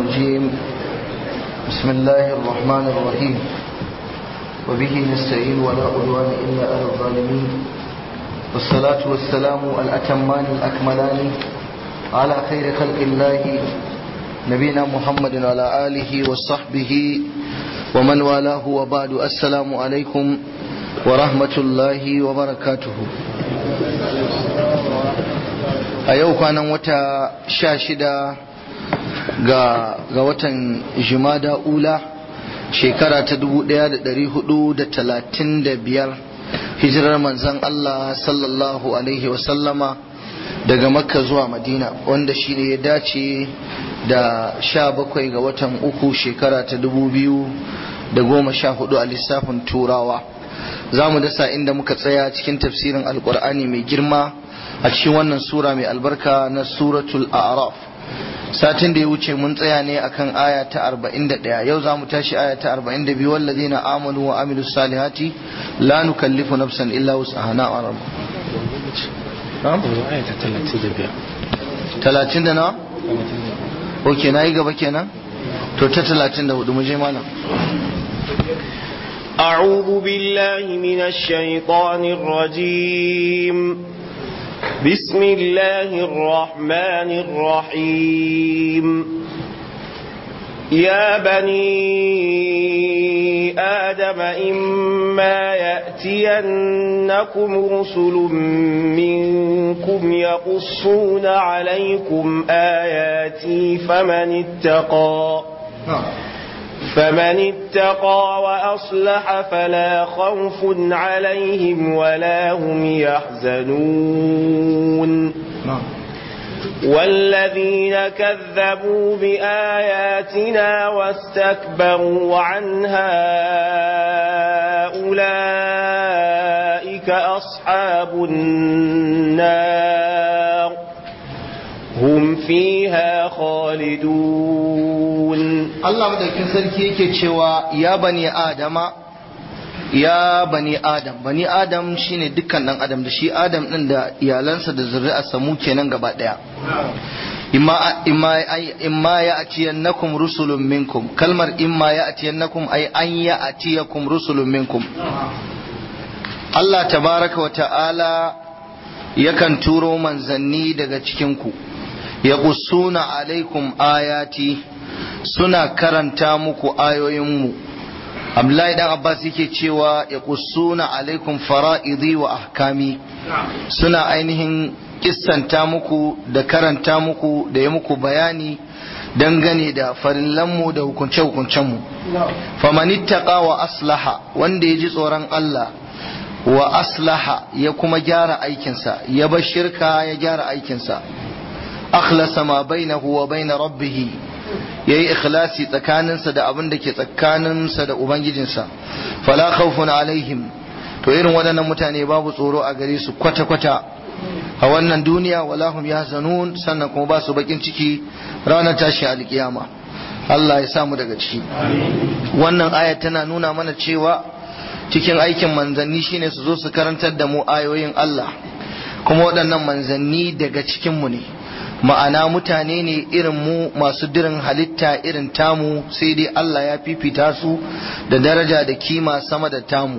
الرجيم بسم الله الرحمن الرحيم وبه نستعين ولا عدوان إلا على الظالمين والصلاة والسلام الأتمان الأكملان على خير خلق الله نبينا محمد وعلى آله وصحبه ومن والاه وبعد السلام عليكم ورحمة الله وبركاته a yau kwanan wata sha shida ga, ga watan jimada ula shekara ta dubu daya da dari hudu da talatin da biyar hijirar manzan Allah sallallahu alaihi wasallama daga makka zuwa madina wanda shi ne ya dace da sha bakwai ga watan uku shekara ta dubu biyu da goma sha hudu a lissafin turawa za mu dasa inda muka tsaya cikin tafsirin alkur'ani mai girma a cikin wannan sura mai albarka na suratul a'raf satin da ya wuce mun tsaya ne akan aya ta 41 yau za mu tashi aya ta 42 wallazina amanu wa amilus salihati la nukallifu nafsan illa wus'aha na arab talatin da na? ok na yi gaba kenan to ta talatin da hudu mu je malam أعوذ بالله من الشيطان الرجيم بسم الله الرحمن الرحيم يا بني آدم إما يأتينكم رسل منكم يقصون عليكم آياتي فمن اتقى فمن اتقى وأصلح فلا خوف عليهم ولا هم يحزنون والذين كذبوا بآياتنا واستكبروا عنها أولئك أصحاب النار هم فيها خالدون Allah madaukin sarki yake cewa ya bani adama ya bani adam bani adam shine dukkan dan adam da shi adam din da iyalansa da zuri'arsa mu kenan gaba daya imma imma imma ya atiyannakum rusulun minkum kalmar imma ya atiyannakum ay an ya atiyakum rusulun minkum Allah tabaraka wa ta'ala yakan turo manzanni daga cikin ku yaqussuna alaikum ayati suna karanta muku ayoyinmu Abdullahi dan Abbas yake cewa ya kusuna alaikum fara'idi wa ahkami suna ainihin kissanta muku da karanta muku da ya muku bayani dangane da farillanmu da hukunce-hukuncenmu famanittaka wa aslaha wanda ya ji tsoron Allah wa aslaha ya kuma gyara aikinsa ya bar shirka ya gyara aikinsa akhlasa ma bainahu wa baina rabbihi ya yi ikhlasi tsakaninsa da abin da ke tsakaninsa da ubangijinsa fala khawfun alaihim to irin waɗannan mutane babu tsoro a gare su kwata-kwata a wannan duniya wala hum yahzanun sannan kuma ba su bakin ciki ranar tashi alkiyama Allah ya samu daga ciki wannan aya tana nuna mana cewa cikin aikin manzanni shine su zo su karantar da mu ayoyin Allah kuma waɗannan manzanni daga cikin mu ne ma'ana mutane ne irin mu masu dirin halitta irin tamu sai dai Allah ya fifita su da daraja da kima sama da tamu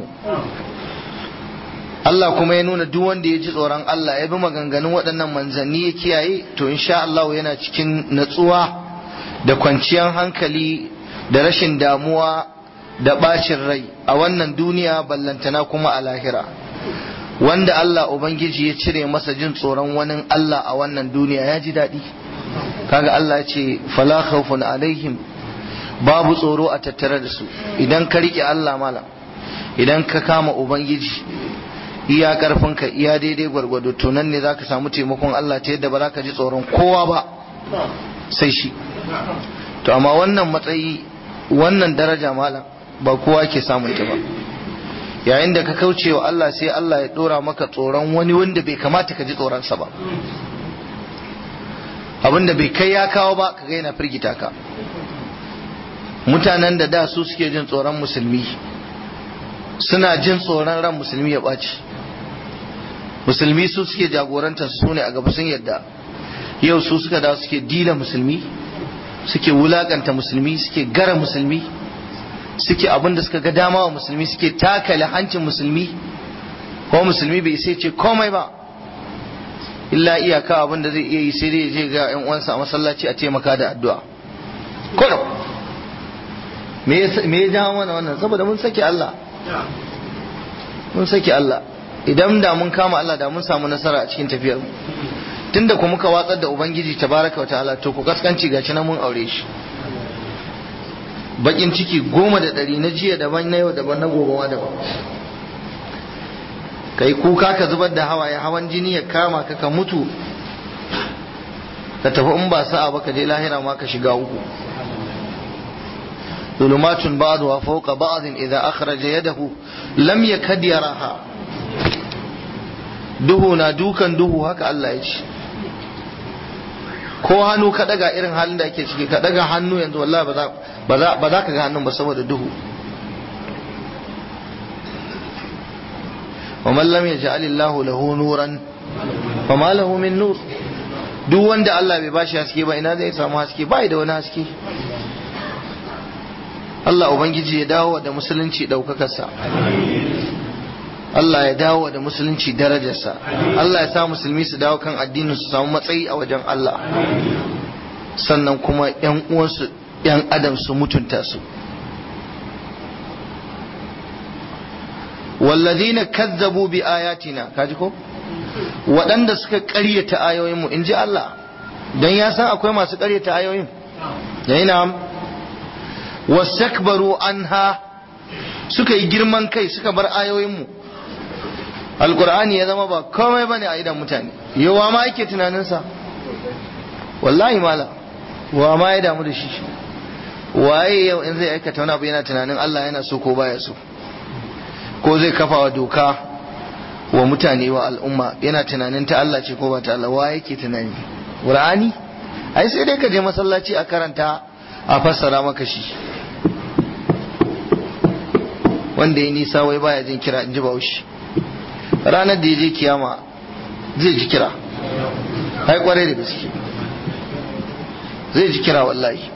Allah kuma ya nuna duk wanda ya ji tsoron Allah ya bi maganganun waɗannan manzanni ya kiyaye to insha Allah yana cikin natsuwa da kwanciyar hankali da rashin damuwa da ɓacin rai a wannan duniya ballantana kuma a lahira wanda Allah Ubangiji ya cire masa jin tsoron wani Allah a wannan duniya ya ji daɗi kaga Allah ya ce fala khawfun alaihim babu tsoro a tattare da su idan ka riƙe Allah mala idan ka kama Ubangiji iya karfinka iya daidai gwargwado to nan ne zaka samu taimakon Allah ta yadda ba za ka ji tsoron kowa ba sai shi to amma wannan matsayi wannan daraja mala ba kowa ke samun ta ba yayin da ka kauce wa Allah sai Allah ya dora maka tsoron wani wanda bai kamata ka ji tsoronsa ba abinda bai kai ya kawo ba ka ga yana firgita ka mutanen da da su suke jin tsoron musulmi suna jin tsoron ran musulmi ya ɓaci musulmi su suke jagorantar su ne a gaba sun yadda yau su suka da suke dila musulmi suke wulakanta musulmi suke gara musulmi suke abin da suka ga dama wa musulmi suke takale hancin musulmi ko musulmi bai sai ce komai ba illa iyaka abin da zai iya yi sai dai je ga yan uwansa a masallaci a taimaka da addu'a kullum me ya jawo mana wannan saboda mun saki Allah mun saki Allah idan da mun kama Allah da mun samu nasara a cikin tafiyar mu tunda ku muka watsar da ubangiji tabaraka wa ta'ala to ku kaskanci gashi na mun aure shi bakin ciki goma da ɗari na jiya daban na yau daban na gobe ma daban kai kuka ka zubar da hawaye hawan jini ya kama ka ka mutu ka tafi in ba sa'a ba ka je lahira ma ka shiga uku ظلمات بعضها فوق بعض إذا أخرج يده لم يكد يراها duhu na dukan duhu haka Allah ya ce ko hannu ka daga irin halin da ake ciki ka daga hannu yanzu wallahi ba za ka ga hannun ba saboda duhu wa man lam yaj'al Allahu lahu nuran fa ma lahu min nur duk wanda Allah bai bashi haske ba ina zai samu haske bai da wani haske Allah Ubangiji ya dawo da musulunci ɗaukakarsa Allah ya dawo da musulunci darajarsa Allah ya sa musulmi su dawo kan addinin su samu matsayi a wajen Allah sannan kuma ‘yan uwansu ‘yan adam su mutunta su wallazina kazzabu bi ayatina kaji ko waɗanda suka ƙaryata ayoyinmu in ji Allah don ya san akwai masu ƙaryata ayoyin yayi na'am wastakbaru anha suka yi girman kai suka bar ayoyinmu alkur'ani ya zama ba komai bane a idan mutane yawa ma yake tunaninsa wallahi mala wa ma ya damu da shi waye yau in zai aikata wani abu yana tunanin Allah yana so ko baya so ko zai kafa wa doka wa mutane wa al'umma yana tunanin ta Allah ce ko ba ta Allah wa yake tunani qur'ani ai sai dai ka je masallaci a karanta a fassara maka shi wanda ya nisa wai baya jin kira in ji baushi ranar da ya je kiyama zai ji kira hai kwarai da gaske zai ji kira wallahi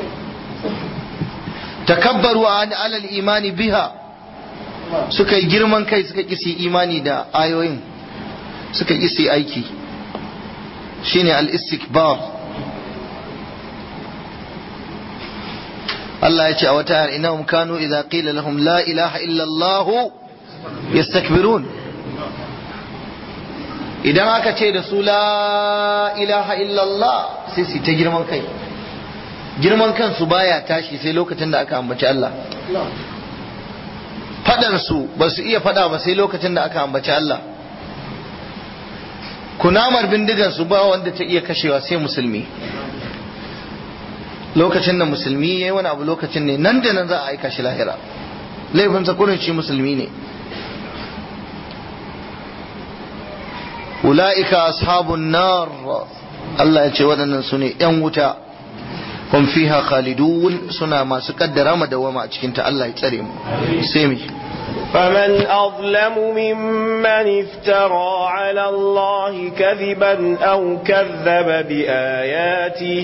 takabbaru an alal imani biha suka yi girman kai suka kisi imani da ayoyin suka kisi aiki shine al-istikbar Allah ya ce a wata ayar innahum kanu idza qila lahum la ilaha illa Allah yastakbirun idan aka ce da su la ilaha illa Allah sai su ta girman kai girman kansu baya tashi sai lokacin da aka ambaci Allah fadar su ba su iya fada ba sai lokacin da aka ambaci Allah kunamar bindigar su ba wanda ta iya kashewa sai musulmi lokacin da musulmi ya yi wani abu lokacin ne nan da nan za a aika shi lahira laifinsa kurin shi musulmi ne ula'ika ashabun nar Allah ya ce waɗannan su ne ‘yan wuta hum fiha khalidun suna masu kaddara madawama a cikinta Allah ya tsare mu sai mu فمن أظلم ممن افترى على الله كذبا أو كذب بآياته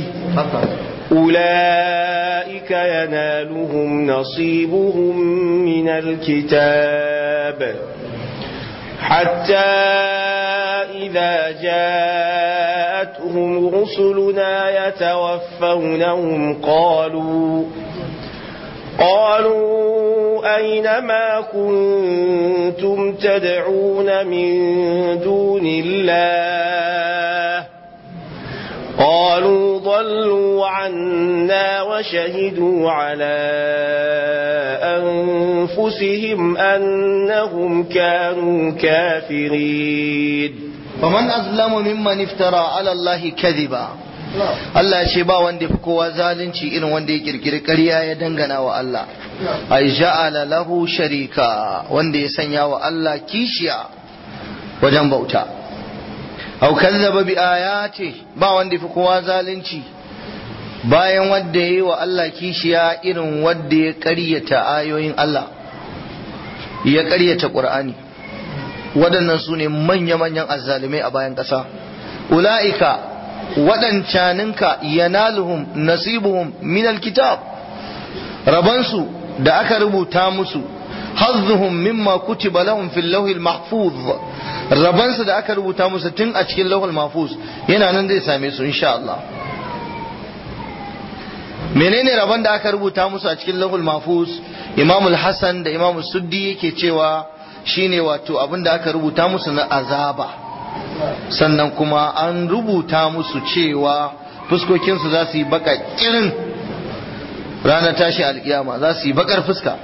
أولئك ينالهم نصيبهم من الكتاب حتى إذا جاءتهم رسلنا يتوفونهم قالوا قالوا أين ما كنتم تدعون من دون الله قالوا ضلوا عنا وشهدوا على أنفسهم أنهم كانوا كافرين فمن أظلم ممن افترى على الله كذبا Allah ya ce ba wanda fi kowa zalunci irin wanda ya kirkiri ƙarya ya dangana wa Allah ai ja'ala lahu sharika wanda ya sanya wa Allah kishiya wajen bauta au kazzaba bi ayati ba wanda fi kowa zalunci bayan wanda ya yi wa Allah kishiya irin wanda ya ƙaryata ayoyin Allah ya ƙaryata Qur'ani waɗannan su ne manya-manyan azzalumai a bayan ƙasa ula'ika waɗancaninka yanaluhum nasibuhum min alkitab rabansu da aka rubuta musu hazzuhum mimma kutiba lahum fil lawhil mahfuz rabansu da aka rubuta musu tun a cikin lawhil mahfuz yana nan zai same su insha Allah menene rabon da aka rubuta musu a cikin lawhil mahfuz imamul hasan da imamul suddi yake cewa shine wato abin da aka rubuta musu na azaba sannan kuma an rubuta musu cewa fuskokinsu za su yi baka kirin ranar tashi alkiyama za su yi bakar fuska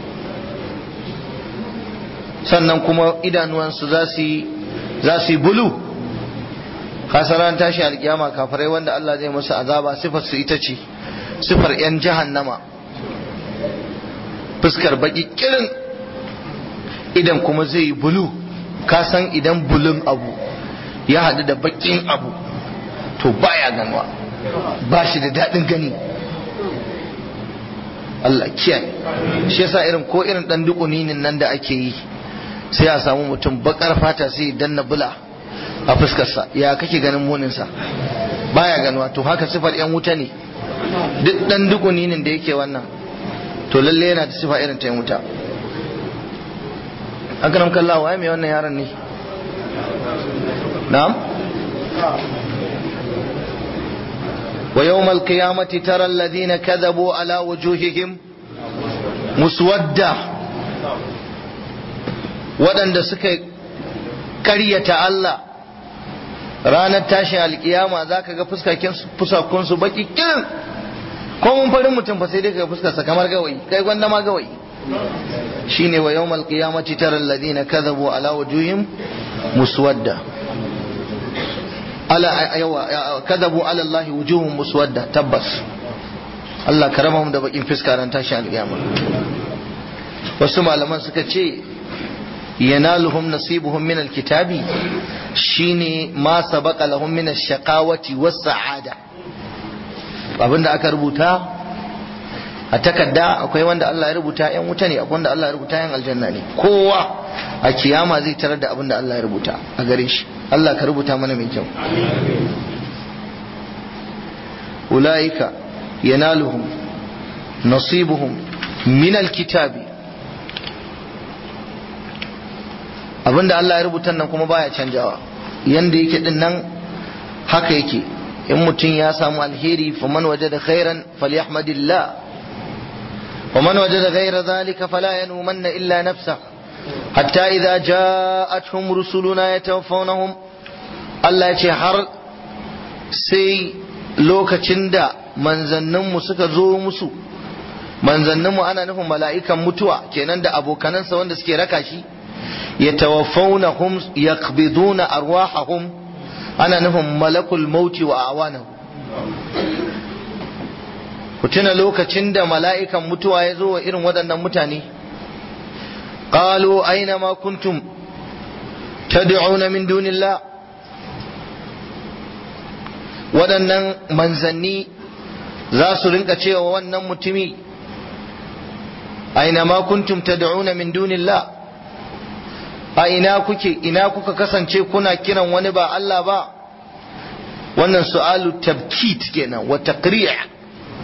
sannan kuma idanuwansu za su yi za su yi bulu kasar ranar tashi alkiyama kafirai wanda Allah zai musu azaba sifar su ita ce sifar yan jahannama fuskar baki kirin idan kuma zai yi bulu ka san idan bulun abu ya haɗu da bakin abu to baya ganuwa ba shi da daɗin gani Allah kiyaye shi yasa irin ko irin ɗan dukuninin nan da ake yi sai a samu mutum bakar fata sai danna bula a fuskarsa ya kake ganin muninsa baya ganuwa to haka sifar yan wuta ne duk ɗan dukuninin da yake wannan to lalle yana da sifa irin ta yan wuta akram kallah waye mai wannan yaron ne na'am wa yawmal qiyamati tara alladhina kadhabu ala wujuhihim muswadda waɗanda suka karyata Allah ranar tashin alkiyama za ka ga fusakunsu baki kirin ko mun farin mutum fa sai dai ka fuskarsa kamar gawayi kai gwanda ma gawayi shine wa yawmal qiyamati tara alladhina kadhabu ala wujuhim muswadda ala yawa kadhabu ala allahi wujuhum muswadda tabbas Allah ka raba mu da bakin fuska ran tashi alƙiyama wasu malaman suka ce yanaluhum nasibuhum min alkitabi shine ma sabaqa lahum min ash-shaqawati was-sa'ada abinda aka rubuta a takarda akwai wanda Allah ya rubuta yan wuta ne akwai wanda Allah ya rubuta yan aljanna ne kowa a kiyama zai tarar da abin da Allah ya rubuta a gare shi Allah ka rubuta mana mai kyau ulaika yanaluhum nasibuhum min alkitabi abinda Allah ya rubuta nan kuma baya canjawa yanda yake din nan haka yake in mutum ya samu alheri faman wajada khairan falyahmadillah ومن وجد غير ذلك فلا يلومن إلا نفسه حتى إذا جاءتهم رسلنا يتوفونهم Allah ya ce har sai lokacin da manzanninmu suka zo musu manzanninmu ana nufin mala'ikan mutuwa kenan da abokanansa wanda suke raka shi ya tawafaunahum yaqbiduna arwahahum ana nufin malakul mauti wa awanahu ku tuna lokacin da mala'ikan mutuwa ya zo wa irin waɗannan mutane ƙalo aina ma kuntum tad'una min dunillah waɗannan manzanni za su rinka cewa wannan mutumi aina ma kuntum tad'una min dunillah a ina kuke ina kuka kasance kuna kiran wani ba Allah ba wannan su'alu tabkit kenan wa taqri'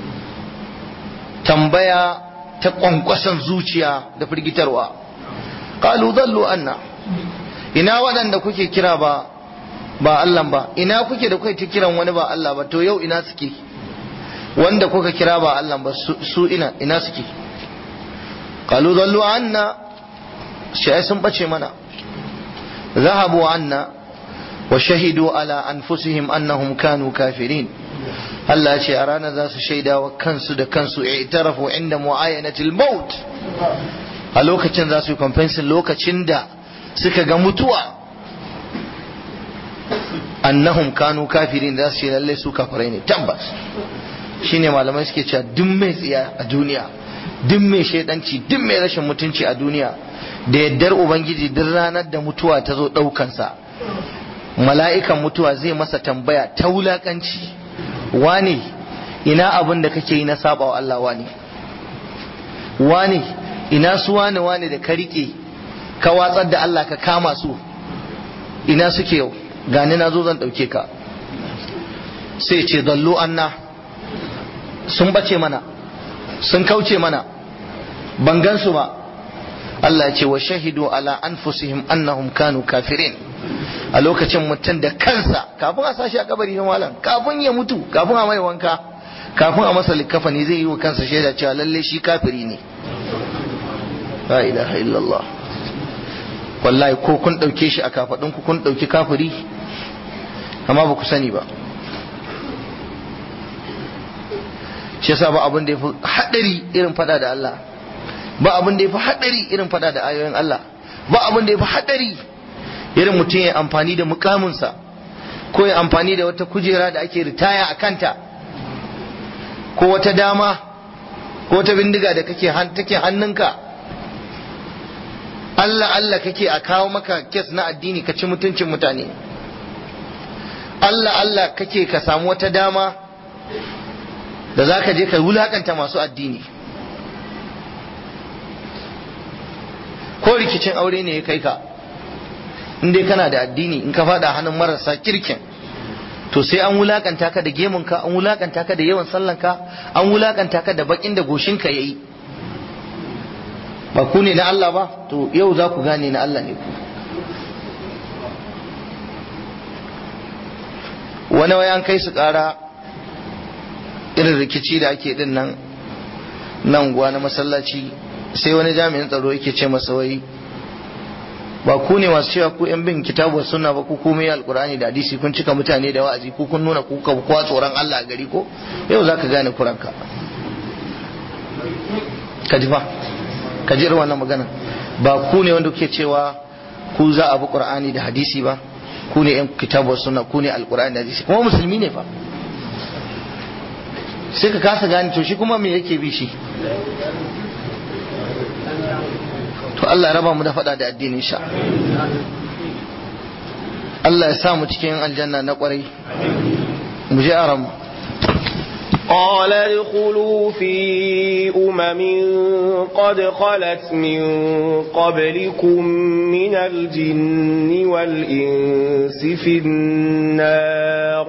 tambaya ta kwankwason zuciya da firgitarwa qalu dhallu anna ina waɗanda kuke kira ba ba Allah ba ina kuke da kuke kiran wani ba Allah ba to yau ina suke wanda kuka kira ba Allah ba su ina ina suke qalu dhallu anna shi sun bace mana zahabu anna wa shahidu ala anfusihim annahum kanu kafirin Allah ce a ranar za su shaida wa kansu da kansu i'tarafu inda mu'ayyanatil maut a lokacin za su yi kwamfensin lokacin da suka ga mutuwa annahum kanu kafirin za su ce lallai su kafirai ne tabbas shine malamai suke cewa duk mai tsiya a duniya duk mai shaidanci duk mai rashin mutunci a duniya da yaddar ubangiji duk ranar da mutuwa ta zo ɗaukansa mala'ikan mutuwa zai masa tambaya ta wulakanci wane ina abin da kake yi na saba wa Allah wane wane ina su wane wane da ka rike ka watsar da Allah ka kama su ina suke yau gani na zo zan ɗauke ka sai ce dallu anna sun bace mana sun kauce mana ban gansu ba Allah ya ce wa shahidu ala anfusihim annahum kanu kafirin a lokacin mutum da kansa kafin a sashi a kabari na malam kafin ya mutu kafin a mai wanka kafin a masa likafani zai yi wa kansa shaida cewa lalle shi kafiri ne la ilaha illallah wallahi ko kun dauke shi a kafadun ku kun dauki kafiri amma ba ku sani ba shi yasa ba abin da yafi hadari irin fada da Allah ba abin da yafi hadari irin fada da ayoyin Allah ba abin da yafi hadari irin mutum ya amfani da mukaminsa ko ya amfani da wata kujera da ake ritaya a kanta ko wata dama ko wata bindiga da kake take hannunka Allah Allah kake a kawo maka kes na addini ka ci mutuncin mutane Allah Allah kake ka samu wata dama da za ka je ka wulakanta masu addini ko rikicin aure ne ya kai ka in dai kana da addini in ka fada hannun marasa kirkin to sai an wulakanta ka da gemunka an wulakanta ka da yawan sallanka an wulakanta ka da bakin da goshinka yayi ba ku ne na Allah ba to yau za ku gane na Allah ne ku wani wayan kai su kara irin rikici da ake din nan nan guwa na masallaci sai wani jami'in tsaro yake ce masa wai ba ku ne masu cewa ku yan bin kitabu sunna ba ku komai alkurani da hadisi kun cika mutane da wa'azi ku kun nuna ku ka kowa tsoron Allah a gari ko yau zaka gane kuranka ka ji fa ka ji irin wannan magana ba ku ne wanda kuke cewa ku za a bi qur'ani da hadisi ba ku ne yan kitabu sunna ku ne alkurani da hadisi kuma musulmi ne fa sai ka kasa gane to shi kuma me yake bi shi to Allah ya raba mu da faɗa da addinin sha Allah ya sa mu cikin aljanna na kwarai mu je aram قال ادخلوا في أمم قد خلت من قبلكم من الجن والإنس في النار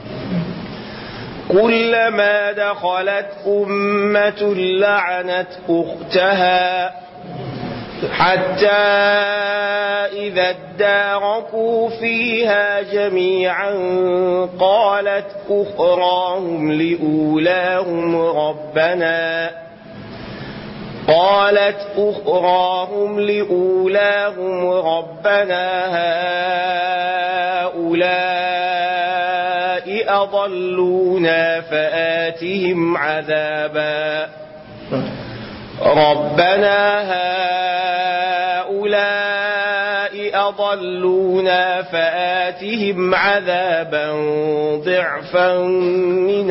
كلما دخلت أمة لعنت أختها حتى إذا اداركوا فيها جميعا قالت أخراهم لأولاهم ربنا قالت أخراهم لأولاهم ربنا هؤلاء أضلونا فآتهم عذابا ربنا هؤلاء أضلونا فآتهم عذابا ضعفا من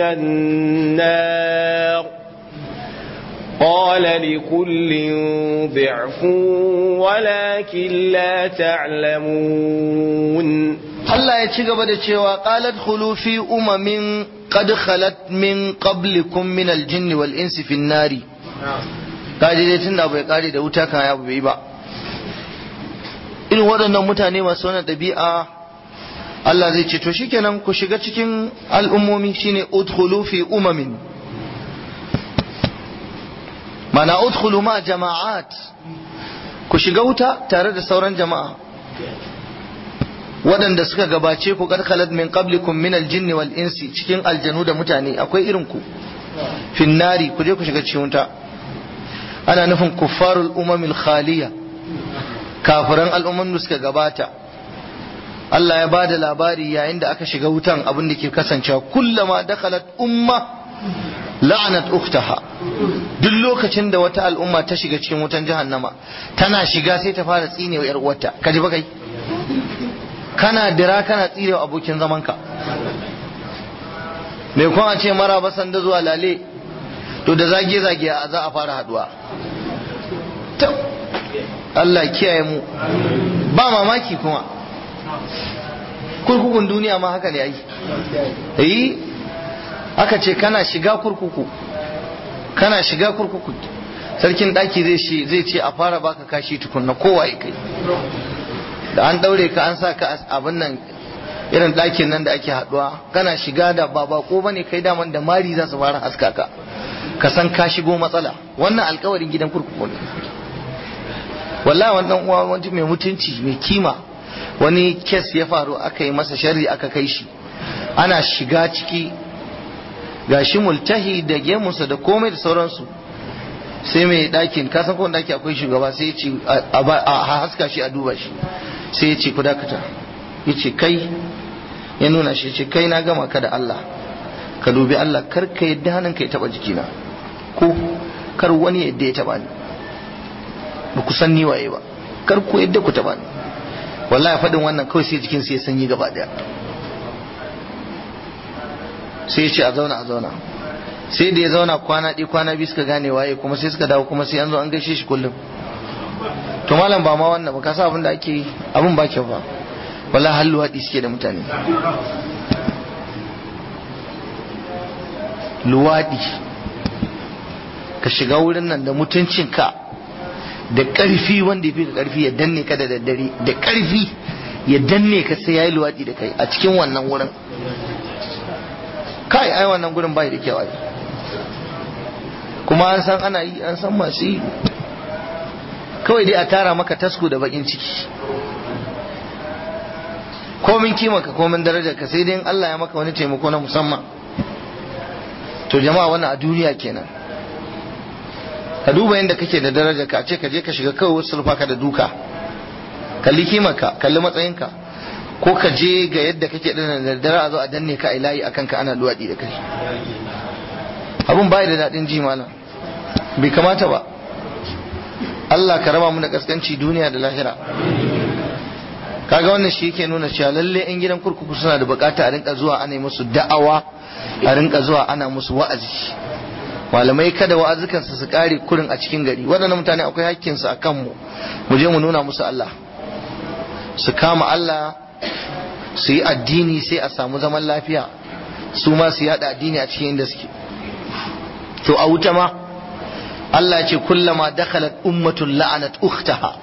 النار قال لكل ضعف ولكن لا تعلمون Allah ya ci gaba da cewa qalat khulu fi umamin qad khalat min qablikum min al-jinn wal insi fi nari kaji dai tunda bai kare da wuta kan ya bai ba irin waɗannan mutane masu wannan ɗabi'a Allah zai ce to shikenan ku shiga cikin al'ummomi shine udkhulu fi umamin mana udkhulu ma jama'at ku shiga wuta tare da sauran jama'a waɗanda suka gabace ku karkalat min qablikum min aljinn wal insi cikin aljanu da mutane akwai irin ku finnari ku je ku shiga cikin wuta ana nufin kuffarul umamil khaliya kafiran al'umman da suka gabata Allah ya bada labari yayin da aka shiga wutan abin da ke kasancewa kullama dakhalat umma la'anat ukhtaha duk lokacin da wata al'umma ta shiga cikin wutan jahannama tana shiga sai ta fara tsinewa yar uwarta kaji ba kai kana dira kana tsirewa abokin zamanka mai kwan a ce mara basan da zuwa lale to da zage-zage a za a fara haduwa Allah kiyaye mu ba mamaki kuma kurkukun duniya ma haka ne ai yi aka ce kana shiga kurkuku kana shiga kurkuku sarkin daki zai zai ce a fara baka kashi tukunna kowa ya kai da an daure ka an sa ka abin nan irin ɗakin nan da ake haɗuwa kana shiga da ba bako bane kai daman da mari za su fara haska ka ka san ka shigo matsala wannan alkawarin gidan kurkuku ne wallahi wannan uwa wani mai mutunci mai kima wani kes ya faru aka yi masa sharri aka kai shi ana shiga ciki gashi multahi da gemunsa da komai da sauransu sai mai ɗakin kasan kowane ɗaki akwai shugaba sai ya ce a haska shi a duba shi sai ya ce ku dakata ya ce kai ya nuna shi ce kai na gama ka da Allah ka dubi Allah kar ka yadda hannun ka ya taba jikina ko kar wani yadda ya taba ni ba ku san ni waye ba kar ku yadda ku taba ni wallahi faɗin wannan kawai sai jikin sai ya sanyi gaba daya sai ya ce a zauna a zauna sai da ya zauna kwana ɗaya kwana biyu suka gane waye kuma sai suka dawo kuma sai an zo an gaishe shi kullum to malam ba ma wannan ba ka sa abin da ake yi abin ba kyau ba wala hallu haɗi suke da mutane luwaɗi ka shiga wurin nan da mutuncinka da ƙarfi wanda ya fi ka ƙarfi ya danne ka da daddare da ƙarfi ya danne ka sai ya yi luwaɗi da kai a cikin wannan wurin kai ai wannan gurin bai da kyau ai kuma an san ana yi an san masu yi kawai dai a tara maka tasko da bakin ciki komin kimaka komin darajar ka sai dai Allah ya maka wani taimako na musamman to jama'a wannan a duniya kenan ka duba yadda kake da darajar ka a ce ka je ka shiga kawai wasu sulfa ka da duka kalli kimaka kalli matsayinka ko ka je ga yadda kake da daddare a zo a danne ka a layi akan ka ana luwaɗi da kai abun bai da daɗin ji malam bai kamata ba Allah ka raba mu da kaskanci duniya da lahira kaga wannan shi yake nuna cewa lalle yan gidan kurkuku suna da bukata a rinka zuwa ana musu da'awa a rinka zuwa ana musu wa'azi malamai kada wa'azukansu su kare kurin a cikin gari waɗannan mutane akwai hakkinsu a kanmu mu je mu nuna musu Allah su kama Allah su yi addini sai a samu zaman lafiya su ma su yada addini a cikin inda suke to a wuta ma Allah ya ce kullama dakhalat ummatun la'anat ukhtaha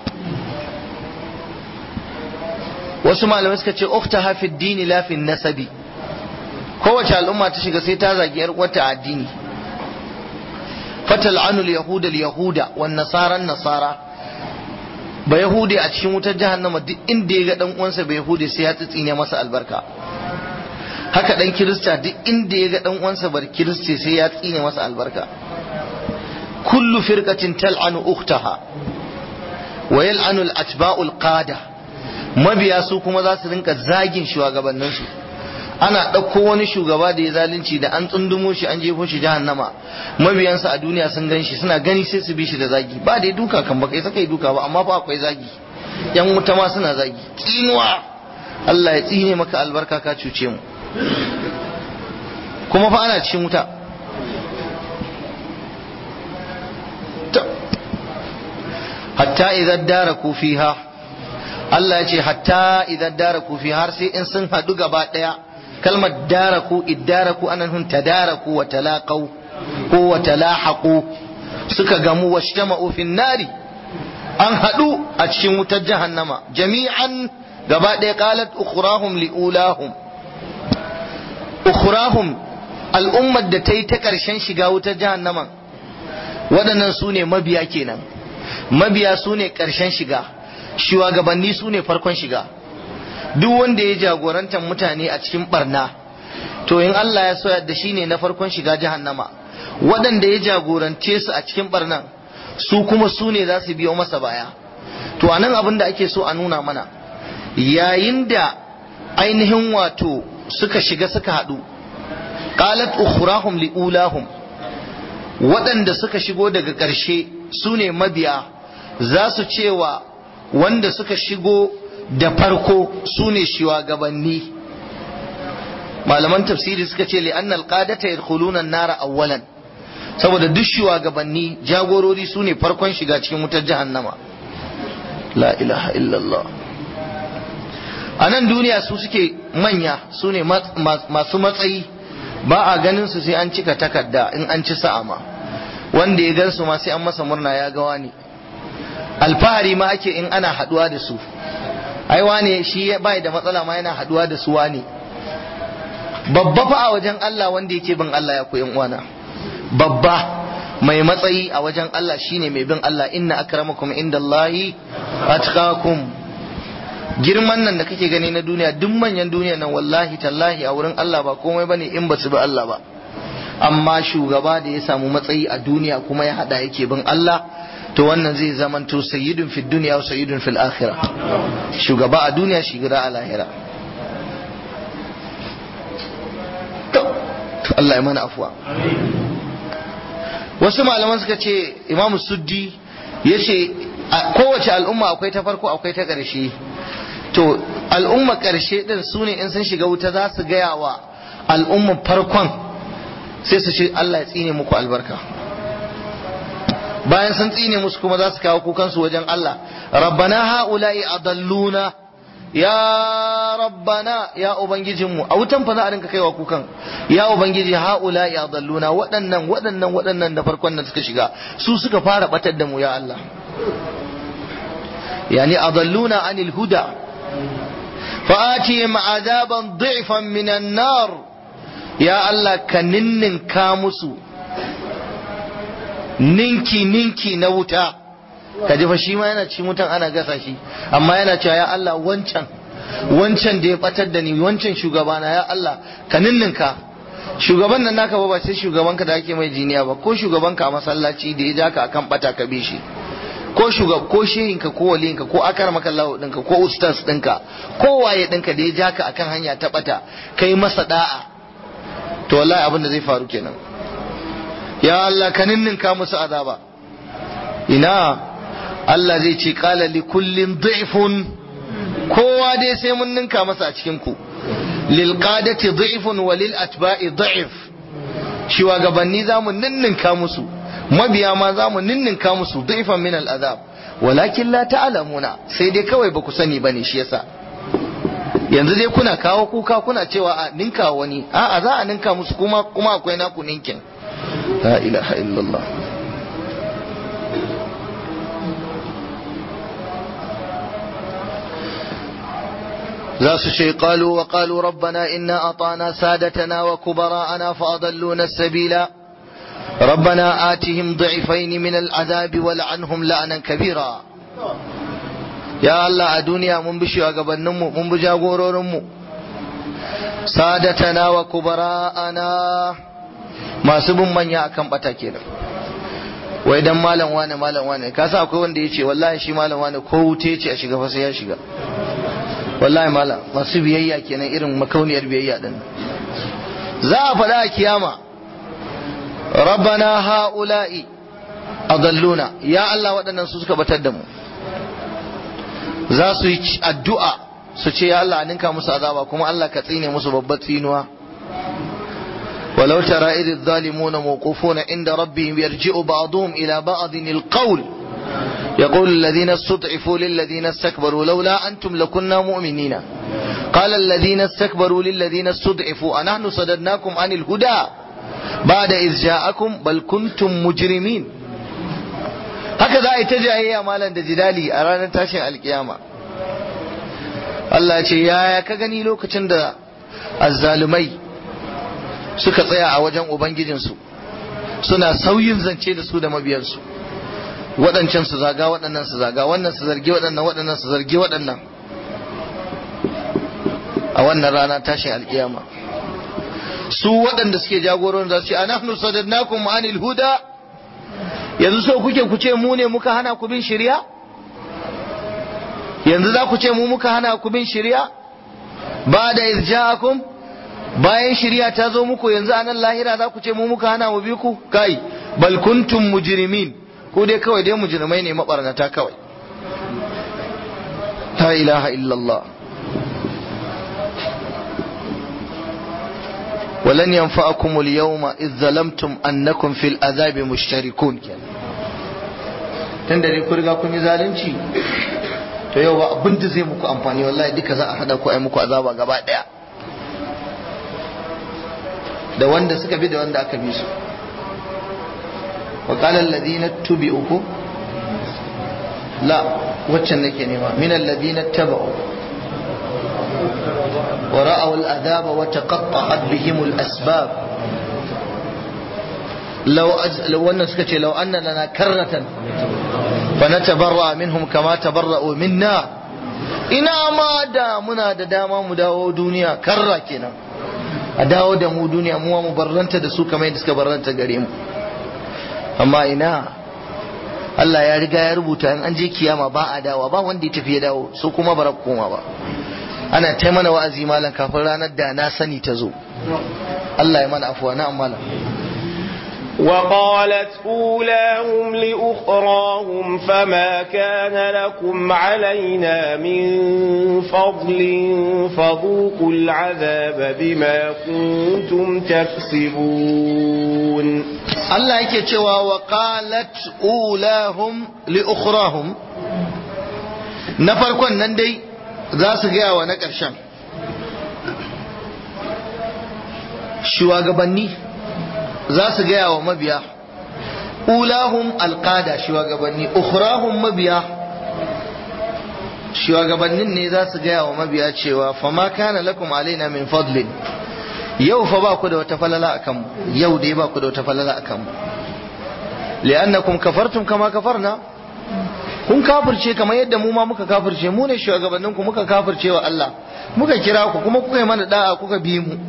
wasu malamai suka ce ukhtaha fi dini la fi nasabi kowace al'umma ta shiga sai ta zagi yar uwarta addini fatal'anu al-yahuda al-yahuda wan nasara nasara ba yahudi a cikin wutar jahannama duk inda ya ga dan uwansa ba yahudi sai ya tsitsine masa albarka haka dan kirista duk inda ya ga dan uwansa bar kiristi sai ya tsine masa albarka kullu firqatin tal'anu ukhtaha wa yal'anu al-atba'u al-qada mabiya su kuma za su rinka zagin shugabannin su ana ɗauko wani shugaba da ya zalunci da an tsundumo shi an jefo shi jahannama mabiyansa a duniya sun gan shi suna gani sai su bi shi da zagi ba da duka kan baka saka yi duka ba amma fa akwai zagi yan wuta ma suna zagi tsinuwa Allah ya tsine maka albarka ka cuce mu kuma fa ana cikin wuta hatta idan daraku fiha Allah ya ce hatta idan daraku fiha har sai in sun haɗu gaba ɗaya kalmar daraku iddaraku ana nufin tadaraku wa talaqau ko wa talahaqu suka gamu washtama'u fin nari an haɗu a cikin wutar jahannama jami'an gaba ɗaya qalat ukhrahum liulahum ukhrahum al'ummar da ta yi ta ƙarshen shiga wutar jahannama waɗannan su ne mabiya kenan mabiya su ne ƙarshen shiga shugabanni su ne farkon shiga duk wanda ya jagorantar mutane a cikin barna to in Allah ya soya da shi ne na farkon shiga jahannama waɗanda ya jagorance su a cikin barnan su kuma su ne za su biyo masa baya to a nan abin da ake so a nuna mana yayin da ainihin wato suka shiga suka haɗu qalat ukhrahum liulahum waɗanda suka shigo daga ƙarshe su ne mabiya za su cewa wanda suka shigo da farko su ne shugabanni malaman tafsiri suka ce li'anna alqadata yadkhuluna an-nara awwalan saboda duk shugabanni jagorori su ne farkon shiga cikin wutar jahannama la ilaha illallah a nan duniya su suke manya su ne masu matsayi ba a ganin su sai an cika takarda in an ci sa'a ma wanda ya gansu ma sai an masa murna ya gawa ne alfahari ma ake in ana haduwa da su ai wane shi bai da matsala ma yana haduwa da su wane babba fa a wajen Allah wanda yake bin Allah ya koyan uwana babba mai matsayi a wajen Allah shine mai bin Allah inna akramakum indallahi atqakum girman nan da kake gani na duniya duk manyan duniya nan wallahi tallahi a wurin Allah ba komai bane in ba su bi Allah ba amma shugaba da ya samu matsayi a duniya kuma ya hada yake bin Allah to wannan zai zamanto sayyidun fid dunya wa sayyidun fil akhirah shugaba a duniya shugaba a lahira to Allah ya mana afuwa wasu malaman suka ce imamu suddi ya ce kowace al'umma akwai ta farko akwai ta ƙarshe to al'umma ƙarshe ɗin su ne in sun shiga wuta za su gaya wa al'umma farkon sai su ce Allah ya tsine muku albarka bayan sun tsine musu kuma za su kawo kukansu wajen Allah rabbana ha'ula'i adalluna ya rabbana ya ubangijinmu a wutan fa za a rinka kaiwa kukan ya ubangiji haula ya dalluna waɗannan waɗannan waɗannan da farkon nan suka shiga su suka fara batar da mu ya Allah yani adalluna anil huda fa atihim azaban dhi'fan minan nar ya Allah ka ninninka musu ninki ninki na wuta ka ji fa shi ma yana ci mutan ana gasa shi amma yana cewa ya Allah wancan wancan da ya batar da ni wancan shugabana ya Allah ka ninninka shugaban nan naka ba ba sai shugabanka da ake mai jiniya ba ko shugabanka a masallaci da ya ja ka akan bata ka bi shi ko shugab ko shehinka ko waliyinka ko akar maka lahu dinka ko ustaz dinka ko waye dinka da ya ja ka akan hanya ta bata kai masa da'a to wallahi abin da zai faru kenan ya Allah ka ninninka musu azaba ina Allah zai ce kala li kullin dhifun kowa dai sai mun ninka masa a cikin ku lil qadati dhifun wa lil atba'i dhif shugabanni za mu ninninka musu mabiya ma za mu ninninka musu dhifan min al azab walakin la ta'lamuna sai dai kawai ba ku sani bane shi yasa yanzu dai kuna kawo kuka kuna cewa a ninka wani a'a za a ninka musu kuma kuma akwai naku ninkin la ilaha illallah za su ce qalu wa qalu rabbana inna atana sadatana wa kubara'ana fa adalluna sabila ربنا آتهم ضعفين من العذاب ولعنهم لعنا كبيرا يا الله الدنيا من بشي وقبنمو من بجاغورورمو سادتنا وكبراءنا ما سبن من يأكم بتاكينا wai dan malam wane malam wane ka sa akwai wanda yace wallahi shi malam wane ko wuce ce a shiga fa sai ya shiga wallahi malam masu biyayya kenan irin makauniyar biyayya din za a faɗa a kiyama rabbana ha'ula'i adalluna ya Allah waɗannan su suka batar da mu za su yi addu'a su ce ya Allah ninka musu azaba kuma Allah ka tsine musu babbar tsinuwa ولو ترى إذ الظالمون موقوفون عند ربهم يرجع بعضهم إلى بعض القول يقول الذين استضعفوا للذين استكبروا لولا أنتم لكنا مؤمنين قال الذين استكبروا للذين استضعفوا أنحن صددناكم عن الهدى بعد إذ جاءكم بل كنتم مجرمين هكذا يتجاه مالا دجدالي أرانا تاشن القيامة Allah ya ce yaya ka gani lokacin da azzalumai suka tsaya a wajen ubangijinsu suna sauyin zance da su da mabiyansu waɗancan su zaga waɗannan su zaga wannan su zargi waɗannan waɗannan su zargi waɗannan a wannan rana tashin alkiyama su waɗanda suke jagoron za su ce anahnu sadadnakum anil huda yanzu so kuke ku ce mu ne muka hana ku bin shari'a yanzu za ku ce mu muka hana ku bin shari'a ba da irja'akum bayan shari'a ta zo muku yanzu anan lahira za ku ce mu muka hana mu bi ku kai bal kuntum mujrimin ko dai kawai dai mujrimai ne mabarnata kawai la ilaha illallah ولن ينفعكم اليوم إذ ظلمتم أنكم في العذاب مشتركون كان tunda dai ku riga kun yi zalunci to yau ba abin da zai muku amfani wallahi duka za a hada ku ai muku azaba gaba daya da wanda suka bi da wanda aka bi su wa qala alladhina tubi'u la waccan nake nema min alladhina taba'u wa ra'aw al-adhab wa taqatta'at bihim al-asbab law law wannan suka ce law anna lana karratan fa natabarra minhum kama tabarra'u minna ina ma da muna da dama mu dawo duniya karra kenan a dawo da mu duniya mu mu barranta da su kamar yadda suka barranta gare mu amma ina Allah ya riga ya rubuta in an je kiyama ba a dawa ba wanda ya tafi ya dawo su kuma bara koma ba ana ta mana wa'azi malam kafin ranar da na sani ta zo Allah ya mana afuwa na malam وقالت أولاهم لأخراهم فما كان لكم علينا من فضل فذوقوا العذاب بما كنتم تكسبون Allah yake cewa wa qalat ulahum li ukhrahum na farkon nan dai za su gaya wa na ƙarshen shugabanni za su gaya wa mabiya ulahum alqada shugabanni ukhrahum mabiya shugabannin ne za su gaya wa mabiya cewa fama kana lakum alaina min fadlin yau fa ba ku da wata falala akan mu yau dai ba ku da wata falala akan mu li'annakum kafartum kama kafarna kun kafirce kamar yadda mu ma muka kafirce mu ne shugabannin ku muka kafirce wa Allah muka kira ku kuma kuka yi mana da'a kuka bi mu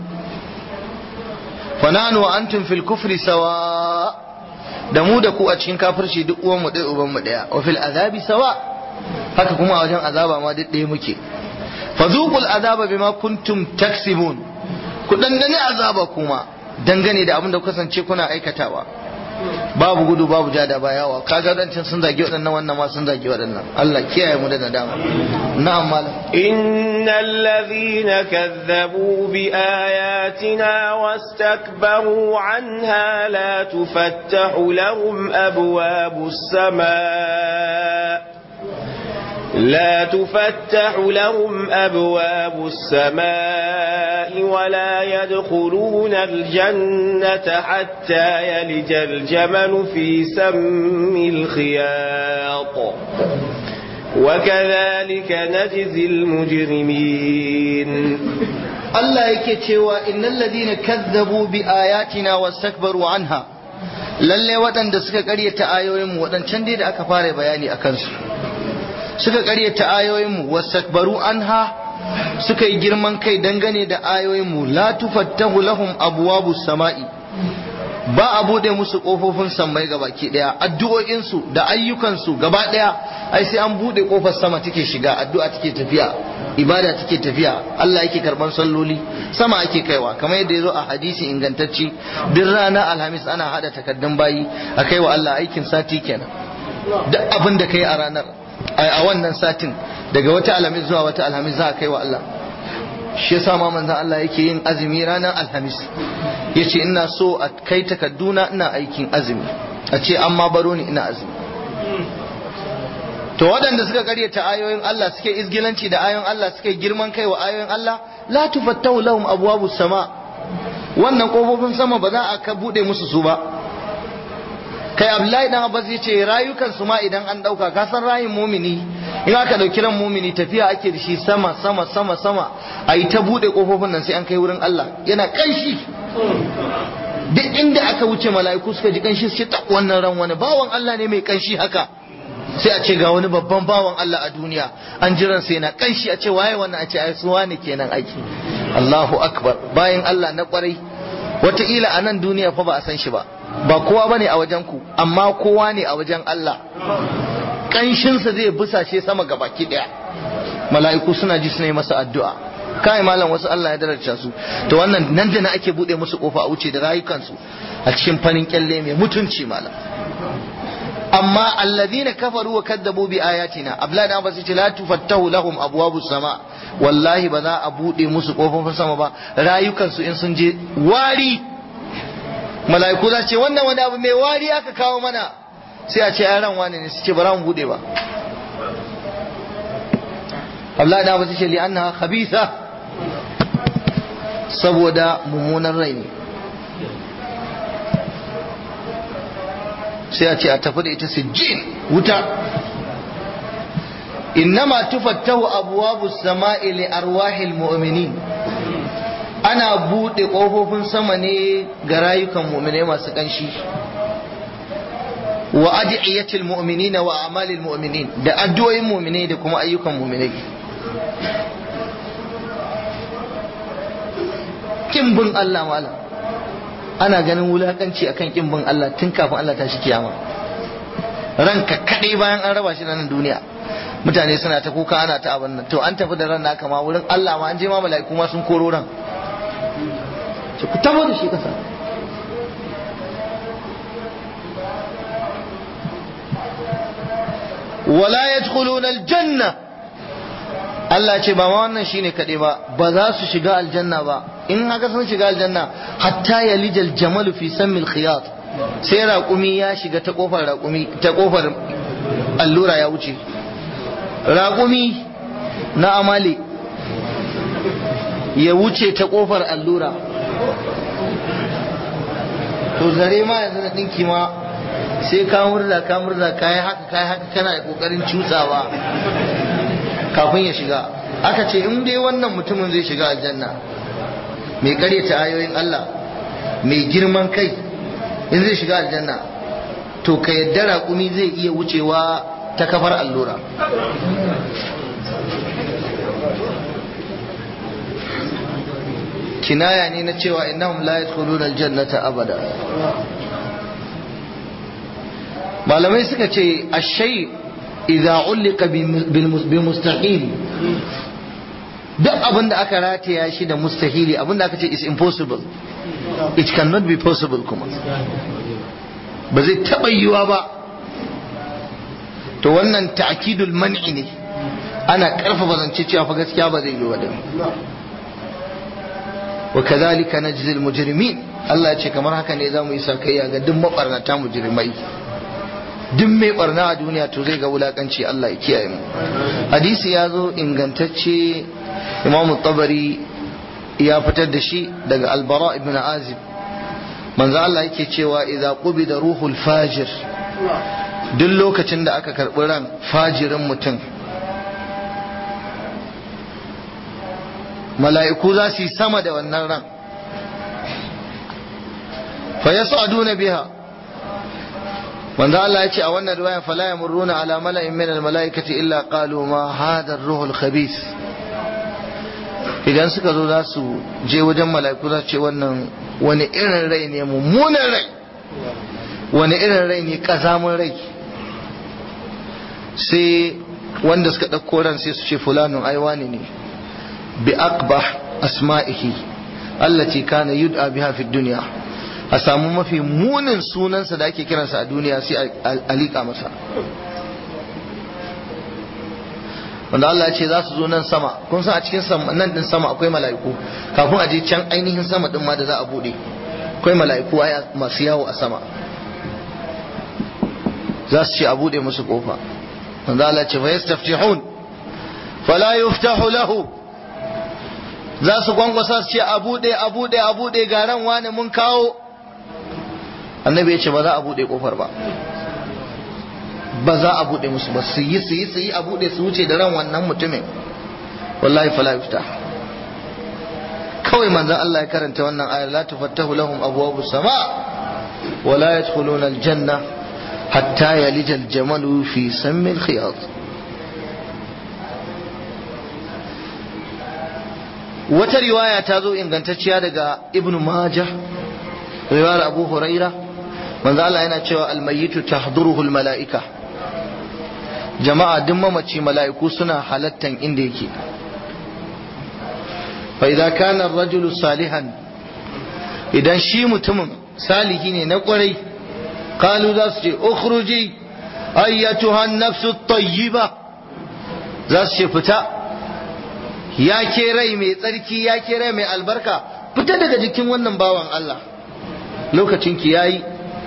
fananu wa antum fil kufri sawa da mu da ku a cikin kafirci duk uwan mu ɗaya uban mu ɗaya wa fil azabi sawa haka kuma a wajen azaba ma duk ɗaya muke fadhuqul azaba bima kuntum taksibun ku dandane azaba kuma dangane da abin da kasance kuna aikatawa babu gudu babu ja da bayawa kaga dancin sun zagi waɗannan wannan ma sun zagi waɗannan Allah kiyaye mu da nadama na'am malam innal ladhina kazzabu bi ayatina wastakbaru anha la tufattahu lahum abwabus samaa لا تفتح لهم أبواب السماء ولا يدخلون الجنة حتى يلج الجمل في سم الخياط وكذلك نجزي المجرمين Allah yake cewa innal ladina kazzabu bi ayatina wastakbaru anha lalle waɗanda suka ƙaryata ayoyinmu waɗancan dai da aka fara bayani a kansu suka karyata ayoyinmu wastakbaru anha suka yi girman kai dangane da ayoyinmu la tufattahu lahum abwabus sama'i ba a bude musu kofofin sammai gabaki daya addu'o'insu da ayyukansu gaba daya ai sai an bude kofar sama take shiga addu'a take tafiya ibada take tafiya Allah yake karban salloli sama ake kaiwa kamar yadda yazo a hadisi ingantacci duk rana alhamis ana hada takaddun bayi a kaiwa Allah aikin sati kenan duk abin da kai a ranar a wannan satin daga wata alhamis zuwa wata alhamis za a kai wa Allah shi yasa ma manzon Allah yake yin azumi ranar alhamis yace ina so a kai takadduna ina aikin azumi a ce amma baro ni ina azumi to waɗanda suka karyata ayoyin Allah suke izgilanci da ayoyin Allah suke girman kai wa ayoyin Allah la tufattahu lahum abwabus sama wannan kofofin sama ba za a ka bude musu su ba kai abdullahi dan abbas ya ce rayukan su ma idan an dauka ka san rayin mumini in aka dauki ran mumini tafiya ake da shi sama sama sama sama a yi ta bude kofofin nan sai an kai wurin Allah yana kanshi duk inda aka wuce mala'iku suka ji kanshi su ce ta wannan ran wani bawan Allah ne mai kanshi haka sai a ce ga wani babban bawan Allah a duniya an jiran sai na kanshi a ce waye wannan a ce ai su wani kenan aiki Allahu akbar bayan Allah na kwarai wataƙila a nan duniya fa ba a san shi ba ba kowa bane a wajen ku amma kowa ne a wajen Allah kanshinsa zai busashe sama ga baki daya mala'iku suna ji suna yi masa addu'a kai malam wasu Allah ya daraja su to wannan nan da na ake bude musu kofa a wuce da rayukansu a cikin farin kyalle mai mutunci malam amma alladhina kafaru wa kadzabu bi ayatina abla da ba su ce la tufattahu lahum abwabus sama wallahi ba za a bude musu kofofin sama ba rayukansu in sun je wari mala'iku za ce wannan wani abu mai wari aka kawo mana sai a ce yaran wani ne su ce ba za mu bude ba Abdullahi da wasu ce li annaha khabitha saboda mummunan rai ne sai a ce a tafi da ita sijjin wuta innama tufattahu abwabu samai li arwahil mu'minin ana bude kofofin sama ne ga rayukan mu'minai masu kanshi wa adiyatil mu'minina wa amalil mu'minin da addu'o'in mu'minai da kuma ayyukan mu'minai kin bin Allah malam ana ganin wulakanci akan kin bin Allah tun kafin Allah ta shi kiyama ranka kadai bayan an raba shi da nan duniya mutane suna ta kuka ana ta abin nan to an tafi da ran naka ma wurin Allah ma an je ma mala'iku ma sun koro ran ce ku tabo da shi kasa wala yadkhuluna aljanna Allah ce ba ma wannan shine kadai ba ba za su shiga aljanna ba in haka sun shiga aljanna hatta yalijal jamalu fi sammil khiyat sai raƙumi ya shiga ta kofar raƙumi ta kofar allura ya wuce raƙumi na amali ya wuce ta kofar allura to zare ma yanzu na ɗinki ma sai ka murza ka murza ka yi haka ka yi haka kana da ƙoƙarin cutsawa kafin ya shiga aka ce in dai wannan mutumin zai shiga aljanna mai karyata ayoyin Allah mai girman kai in zai shiga aljanna to ka yadda raƙumi zai iya wucewa ta kafar allura kinaya ne na cewa innahum la yadkhuluna aljannata abada malamai suka ce ashai idza ulika bi mustahil duk abin da aka rataya shi da mustahili abin da aka ce is impossible it cannot be possible kuma ba zai taɓa yiwa ba to wannan ta'kidul man'i ne ana ƙarfafa zance cewa fa gaskiya ba zai yi wa din wa kadhalika najzil mujrimin Allah ya ce kamar haka ne zamu yi sakayya ga duk mabarnata mujrimai duk mai barna a duniya to zai ga wulakanci Allah ya kiyaye mu hadisi ya zo ingantacce Imam Tabari ya fitar da shi daga Albara ibn Azib manzo Allah yake cewa idza qubida ruhul fajir duk lokacin da aka karbi ran fajirin mutum mala'iku za su yi sama da wannan ran fa yas'aduna biha manzo Allah ya ce a wannan riwaya fala yamurruna ala mala'in min al-mala'ikati illa qalu ma hadha ar-ruh al-khabith idan suka zo za su je wajen mala'iku za su ce wannan wani irin rai ne mummunan rai wani irin rai ne kazamin rai sai wanda suka ɗauko ran sai su ce fulanun aiwani ne bi aqbah asma'ihi allati kana yud'a biha fi dunya a samu mafi munin sunansa da ake kiransa a duniya sai a liƙa masa wanda Allah ya ce za su zo nan sama kun san a cikin nan din sama akwai mala'iku kafin a je can ainihin sama din ma da za a bude akwai mala'iku masu yawo a sama za su ce a bude musu kofa wanda Allah ya ce fa yastaftihun fala yuftahu lahu za su gwangwasa su ce a bude a bude a bude garan wani mun kawo annabi ya ce ba za a bude kofar ba ba za a bude musu ba su yi su yi su yi a bude su wuce da ran wannan mutumin wallahi fala yufta kawai manzon Allah ya karanta wannan ayar la tufattahu lahum abwabus sama wa la yadkhuluna aljanna hatta yalija aljamalu fi sammi alkhiyat wata riwaya ta zo ingantacciya daga ibnu majah riwayar abu huraira manzo Allah yana cewa almayitu tahduruhu almalaika jama'a duk mamaci mala'iku suna halattan inda yake fa idza kana ar-rajulu salihan idan shi mutumin salihi ne na kwarai qalu za su ce ukhruji ayyatuha an-nafsu at-tayyiba za su ce fita ya ke rai mai tsarki ya ke rai mai albarka fita daga jikin wannan bawan Allah lokacin ki yayi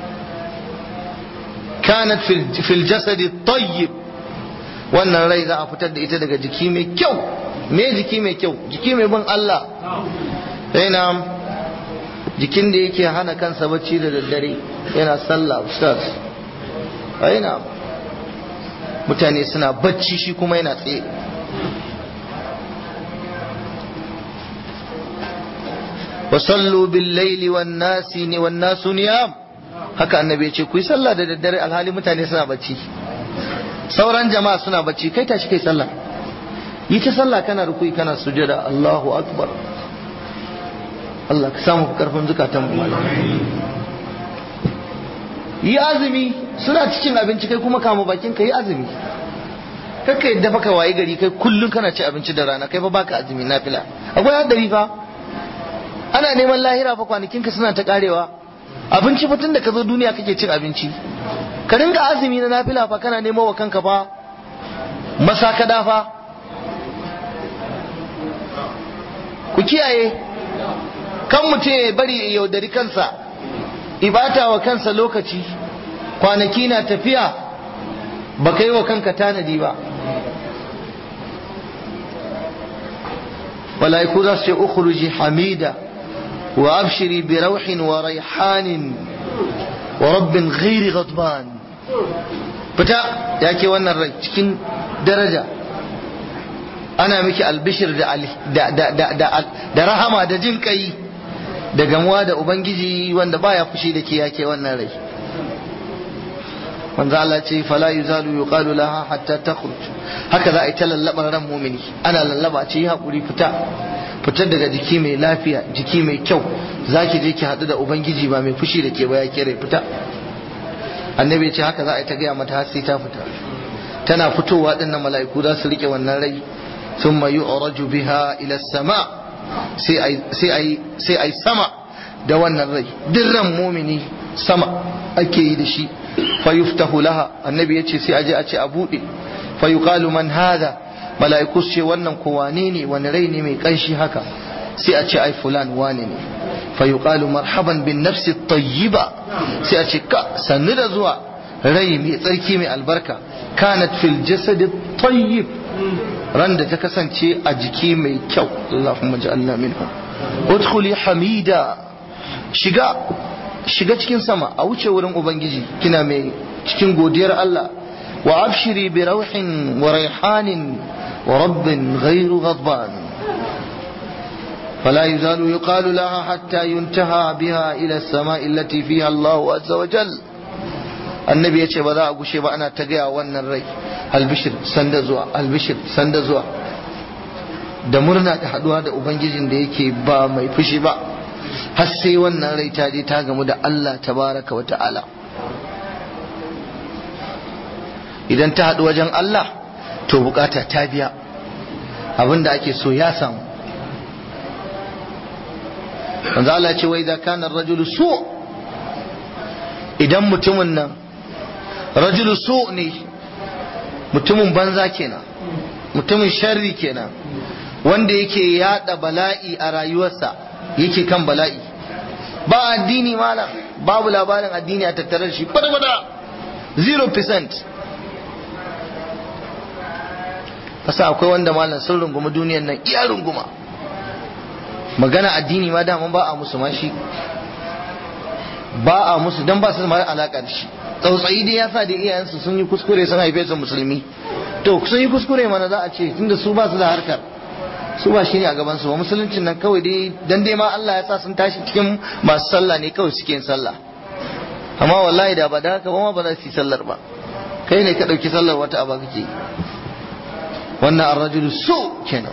kanat fil jasadi tayyib wannan rai za a fitar da ita daga jiki mai kyau me jiki mai kyau jiki mai bin Allah yana jikin da yake hana kansa bacci da daddare yana sallah ustaz yana mutane suna bacci shi kuma yana tsaye wasallu bil laili wan nasi ni wan nasu niyam haka annabi ya ce ku yi sallah da daddare alhali mutane suna bacci sauran jama'a suna bacci kai tashi kai sallah yi ta sallah kana rukui kana sujada Allahu akbar Allah ka samu karfin zukatan mu yi azumi suna cikin abinci kai kuma kama bakin ka yi azumi kakka yadda baka wayi gari kai kullun kana ci abinci da rana kai fa baka azumi nafila akwai hadari fa ana neman lahira fa kwanakin ka suna ta karewa abinci fa da ka zo duniya kake cin abinci ka ringa azumi na nafila fa kana nemo wa kanka fa masakada fa ku kiyaye kan mutum ya bari ya yaudari kansa ibata wa kansa lokaci kwanaki na tafiya ba ka yi wa kanka tanadi ba mala'iku za su ce ukhruji hamida wa abshiri bi rauhin wa raihanin wa rabbin ghairi ghadban fita ya ke wannan rai cikin daraja ana miki albishir da rahama da jin kai da gamuwa da ubangiji wanda baya fushi da ke yake wannan rai manzo Allah ce fala yuzalu yuqalu laha hatta takhruj haka za a yi ta lallaban ran mumini ana lallaba ce yi hakuri fita fitar daga jiki mai lafiya jiki mai kyau zaki je ki hadu da ubangiji ba mai fushi da ke ba ya kere fita annabi ce haka za a yi ta gaya mata har sai ta fita tana fitowa dinnan mala'iku za su rike wannan rai thumma yu'raju biha ila sama sai ai sai ai sai ai sama da wannan rai dirran mumini sama ake yi da shi fa yuftahu laha annabi yace sai aje a ce a bude fa yuqalu man hada mala'iku ce wannan ko wane ne wani rai ne mai kanshi haka sai a ce ai fulan wane ne fa yuqalu marhaban bin nafsi tayyiba sai a ce ka sannu da zuwa rai mai tsarki mai albarka kanat fil jasad tayyib ran da ta kasance a jiki mai kyau Allahumma ja'alna minhum udkhuli hamida shiga shiga cikin sama a wuce wurin ubangiji kina mai cikin godiyar Allah wa abshiri bi rauhin wa raihanin wa rabbin ghairu ghadban فلا يزال يقال لها حتى ينتهى بها إلى السماء التي فيها الله عز وجل annabi ya ce ba za a gushe ba ana ta gaya wannan rai albishir sanda zuwa albishir sanda zuwa da murna da haduwa da ubangijin da yake ba mai fushi ba har sai wannan rai ta je ta gamu da Allah tabaraka wa ta'ala idan ta haɗu wajen Allah to bukata ta biya abinda ake so ya samu manzo Allah ya ce wai idza kana ar-rajulu su' idan mutumin nan rajulu su ne mutumin banza kenan mutumin sharri kenan wanda yake yada bala'i a rayuwarsa yake kan bala'i ba addini malam babu labarin addini a tattare da shi kwata-kwata 0% kasa akwai wanda malam sun runguma duniyan nan iya runguma magana addini ma dama ba a musu ma shi ba a musu don ba su da alaka da shi tsautsayi dai ya sa da iyayensu sun yi kuskure sun haife su musulmi to sun yi kuskure mana za a ce tunda su ba su da harkar su ba shi ne a gaban su ba musuluncin nan kawai dai dan dai ma Allah ya sa sun tashi cikin masu sallah ne kawai suke yin sallah amma wallahi da ba da haka ba ma ba za su yi sallar ba kai ne ka dauki sallar wata aba kake wannan ar-rajulu su kenan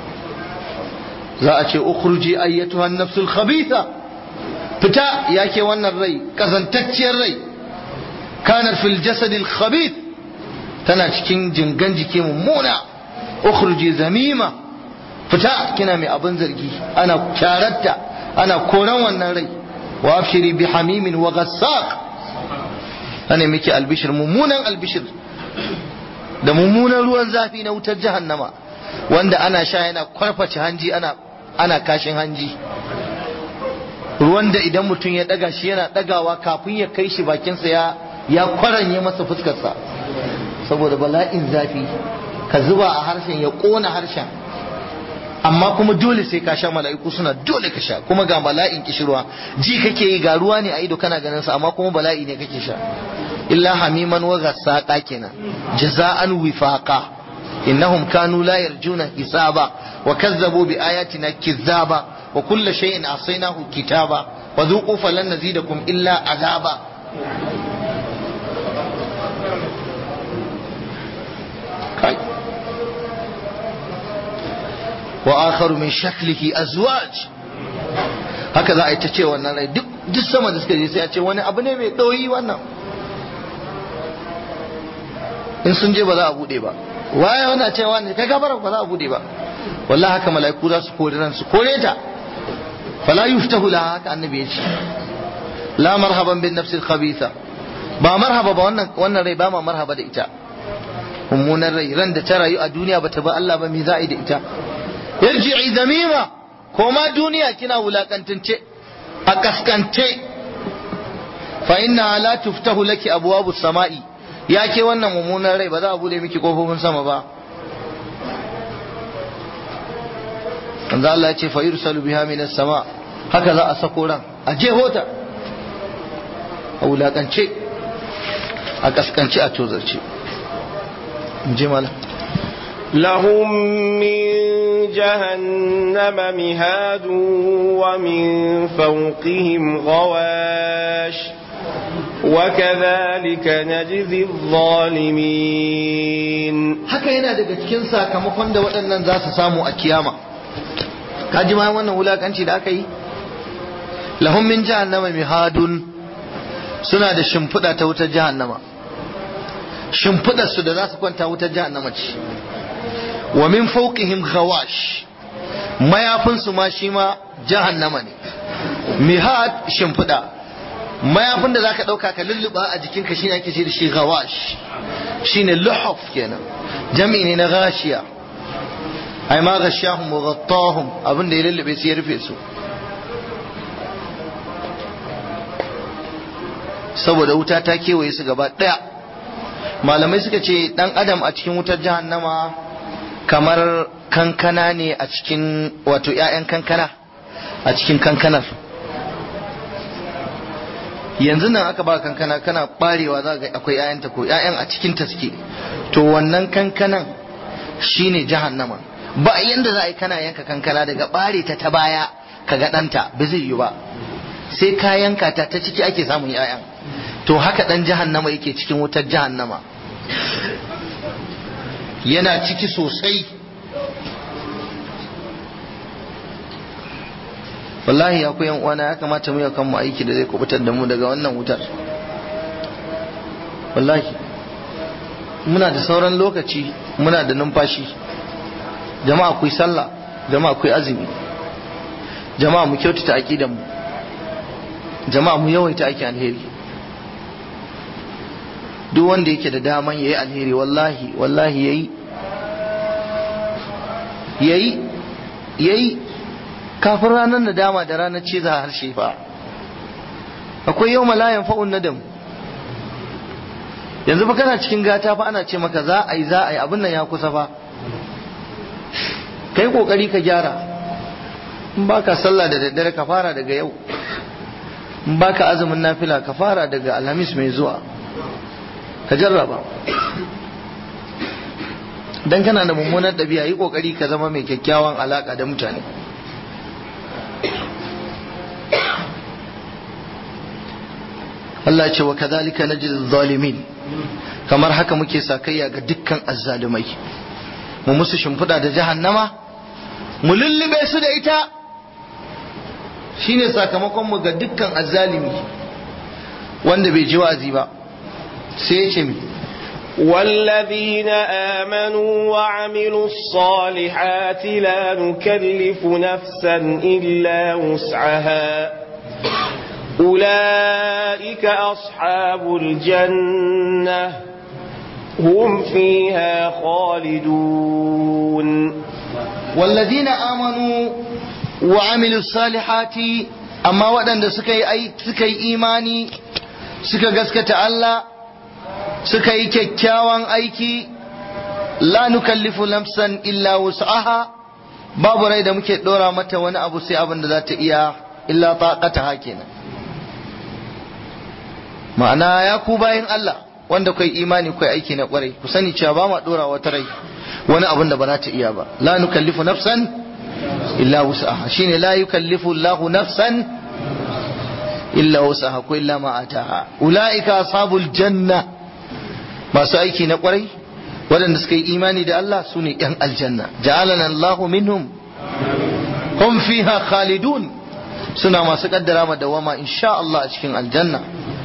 za a ce ukhruji ayyatuha an-nafsul khabitha fita yake wannan rai kazantacciyar rai kanar fil jasadil khabith tana cikin jingan jiki mummuna ukhruji zamima fita kina mai abin zargi ana kyaratta ana koran wannan rai wa abshiri bi hamimin wa ghassaq ana miki albishir mummunan albishir da mummunan ruwan zafi na wutar jahannama wanda ana sha yana kwarface hanji ana ana kashin hanji ruwan da idan mutum ya daga shi yana dagawa kafin ya kai shi bakinsa ya ya kwaranye masa fuskarsa saboda bala'in zafi ka zuba a harshen ya kona harshen amma kuma dole sai ka sha mala'iku suna dole ka sha kuma ga bala'in kishirwa ji kake yi ga ruwa ne a ido kana ganin sa amma kuma bala'i ne kake sha illa hamiman wa ghassaqa kenan jaza'an wifaqa innahum kanu la yarjuna hisaba wa kazzabu bi ayatina kizzaba wa kullu shay'in asaynahu kitaba wa dhuqu falan nazidakum illa azaba kai wa akharu min shaklihi azwaj haka za a yi ta ce wannan rai duk duk sama da suka je sai a ce wani abu ne mai ɗoyi wannan in sun je ba za a bude ba waye wannan cewa ne kai gabar ba za a bude ba wallahi haka mala'iku za su kore ran su kore ta fala yuftahu laha haka annabi ya ce la marhaban bin nafsil khabitha ba marhaba ba wannan wannan rai ba ma marhaba da ita mummunan rai ran da ta rayu a duniya bata ba Allah ba me za a yi da ita yarji'i zamima ko ma duniya kina wulakantance a kaskance fa inna la tuftahu laki abwabu sama'i ya ke wannan mummunan rai ba za a bude miki kofofin sama ba manzo Allah ya ce fa yursalu biha minas sama haka za a sako ran a jehota a wulakance a kaskance a tozarce je malam لهم من جهنم مهاد ومن فوقهم غواش وكذلك نجزي الظالمين haka yana daga cikin sakamakon da waɗannan za su samu a kiyama ka ji ma wannan wulakanci da aka yi lahum min jahannama mihadun suna da shimfiɗa ta wutar jahannama shimfiɗar su da za su kwanta wutar jahannama ce wa min fawqihim ghawash mayafin su ma shi ma jahannama ne mihad shimfiɗa mayafin da zaka ɗauka ka lulluɓa a jikinka shine ake ce da shi ghawash shine luhuf kenan jami'i ne na gashiya ai ma gashahum wa ghattahum abin da ya lullube su ya rufe su saboda wuta ta kewaye su gaba daya malamai suka ce dan adam a cikin wutar jahannama kamar kankana ne a cikin wato 'ya'yan kankana a cikin kankanar yanzu nan aka ba kankana kana barewa za ga akwai 'ya'yanta ko 'ya'yan a cikin ta suke to wannan kankanan shine jahannama ba yanda za a yi kana yanka kankana daga bare ta ta baya ka ga ɗanta ba zai yi ba sai ka yanka ta ta ciki ake samun 'ya'yan to haka ɗan jahannama yake cikin wutar jahannama yana ciki sosai wallahi ya yan uwana ya kamata mu kan mu aiki da zai kubutar da mu daga wannan wutar wallahi muna da sauran lokaci muna da numfashi jama'a kuyi sallah jama'a kuyi azumi jama'a mu kyautata aqidan mu jama'a mu yawaita aiki alheri duk wanda yake da daman yayi alheri wallahi wallahi yayi yayi yayi kafin ranar nadama da ranar ciza harshe fa akwai yau malayan fa'un nadam yanzu fa kana cikin gata fa ana ce maka za a yi za a yi abin nan ya kusa fa kai kokari ka gyara in baka sallah da daddare ka fara daga yau in baka azumin nafila ka fara daga alhamis mai zuwa ka jarraba dan kana da mummunar ɗabi'a yi kokari ka zama mai kyakkyawan alaka da mutane Allah ce wa kadhalika najzil zalimin kamar haka muke sakayya ga dukkan azzalumai mu musu shimfiɗa da jahannama mu lullube su da ita shine sakamakon mu ga dukkan azzalimi wanda bai ji wa'azi ba sai ya ce mi والذين آمنوا وعملوا الصالحات لا نكلف نفسا إلا وسعها أولئك أصحاب الجنة هم فيها خالدون والذين آمنوا وعملوا الصالحات أما ودن سكي أي سكي إيماني سكي قسكة الله سكي كيكاوان أيكي لا نكلف نفسا إلا وسعها babu rai da muke dora mata wani abu sai abin da za ta iya illa taqata kenan ma'ana ya ku bayin Allah wanda kai imani kai aiki na kwarai ku sani cewa ba ma dora wata rai wani abin da ba za ta iya ba la nukallifu nafsan illa wus'aha shine la yukallifu Allahu nafsan illa wus'aha ko illa ma ataha ulaika ashabul janna masu aiki na kwarai waɗanda suka yi imani da Allah su ne ‘yan aljanna ja'alana Allahu minhum hum fiha khalidun suna masu kaddara ma dawama insha Allah a cikin aljanna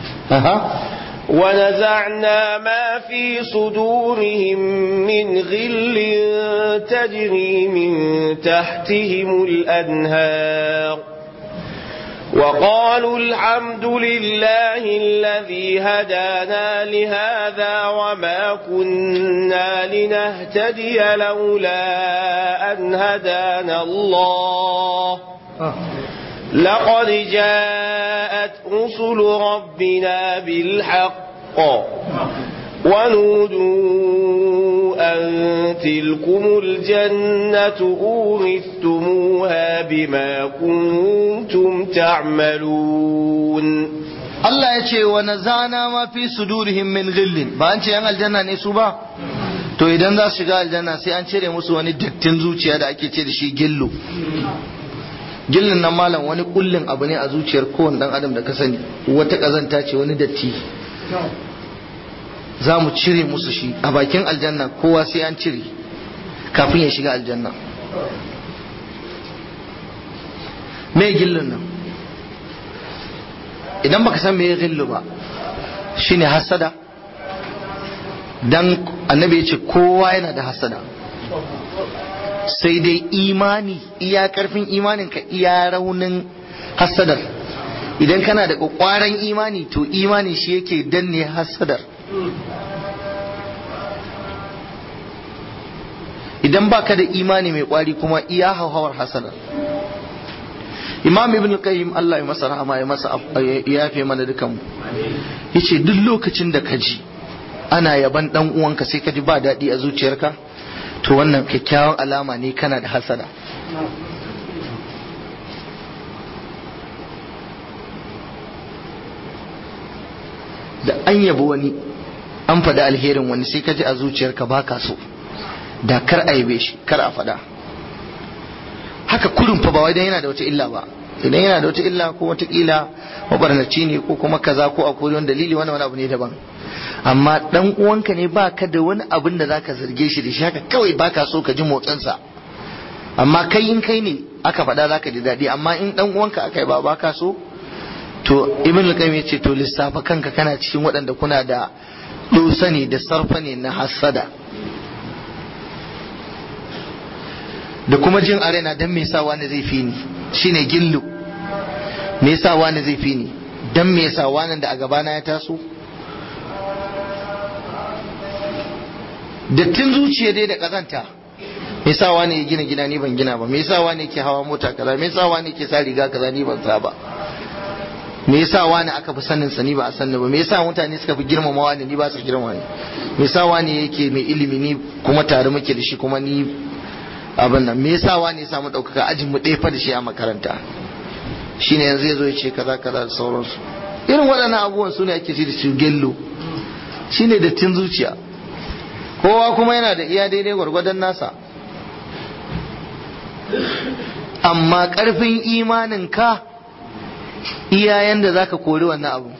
ونزعنا ما في صدورهم من غل تجري من تحتهم الأنهار وقالوا الحمد لله الذي هدانا لهذا وما كنا لنهتدي لولا أن هدانا الله لقد جاءت رسل ربنا بالحق ونودوا أن تلكم الجنة أورثتموها بما كنتم تعملون Allah ya ce wa nazana ma fi sudurihim min ghillin ba an ce yan aljanna ne su ba to idan za su shiga aljanna sai an cire musu wani dattin zuciya da ake ce da shi gillu gillin nan malam wani kullin abu ne a zuciyar kowane dan adam da ka sani wata kazanta ce wani datti za mu cire musu shi a bakin aljanna kowa sai an cire kafin ya shiga aljanna me gillin nan idan baka san me ya gillu ba shine hasada dan annabi ya ce kowa yana da hasada sai dai imani iya karfin imaninka iya raunin hasadar idan kana da kwakwaran imani to imani shi yake danne hasadar idan baka da imani mai kwari kuma iya hauhawar hasadar imam ibn qayyim Allah ya masa rahama ya masa ya yafe mana dukan yace duk lokacin da ka ji ana yaban dan uwanka sai ka ji ba daɗi a zuciyarka to wannan kyakkyawan alama ne kana da hasada da an yabi wani an faɗi alherin wani sai ka ji a zuciyarka ba ka so da kar a yabe shi kar a faɗa haka kurin fa ba wai dan yana da wata illa ba idan yana da wata illa ko wata kila mabarnaci ne ko kuma kaza ko akwai wani dalili wani wani abu ne daban amma dan uwanka ne baka da wani abin da zaka zarge shi da shi haka kawai baka so ka ji motsinsa amma kai in kai ne aka faɗa zaka ji daɗi amma in dan uwanka aka yi ba baka so to ibn al-qayyim yace to lissafa kanka kana cikin waɗanda kuna da dosa ne da sarfa ne na hasada da kuma jin arena dan me yasa wani zai fi ni shine gillu me yasa wani zai fi ni dan me yasa wani da a gabana ya taso dattin zuciya dai da kazanta me yasa wani ya gina gida ni ban gina ba me yasa wani ke hawa mota kaza me yasa wani ke sa riga kaza ni ban sa ba me yasa wani aka fi sanin sa ni ba a sanni ba me yasa mutane suka fi girmama wani ni ba su girmama ni me yasa wani yake mai ilimi ni kuma tare muke da shi kuma ni abin nan me yasa wani ya samu ɗaukaka ajin mu ɗaya fa da shi a makaranta shine yanzu ya zo ya ce kaza kaza da sauransu irin waɗannan abubuwan su ne ake ci da su gello shine dattin zuciya kowa kuma yana da iya daidai gwargwadon nasa amma ƙarfin imanin ka iyayen da zaka kori wannan abu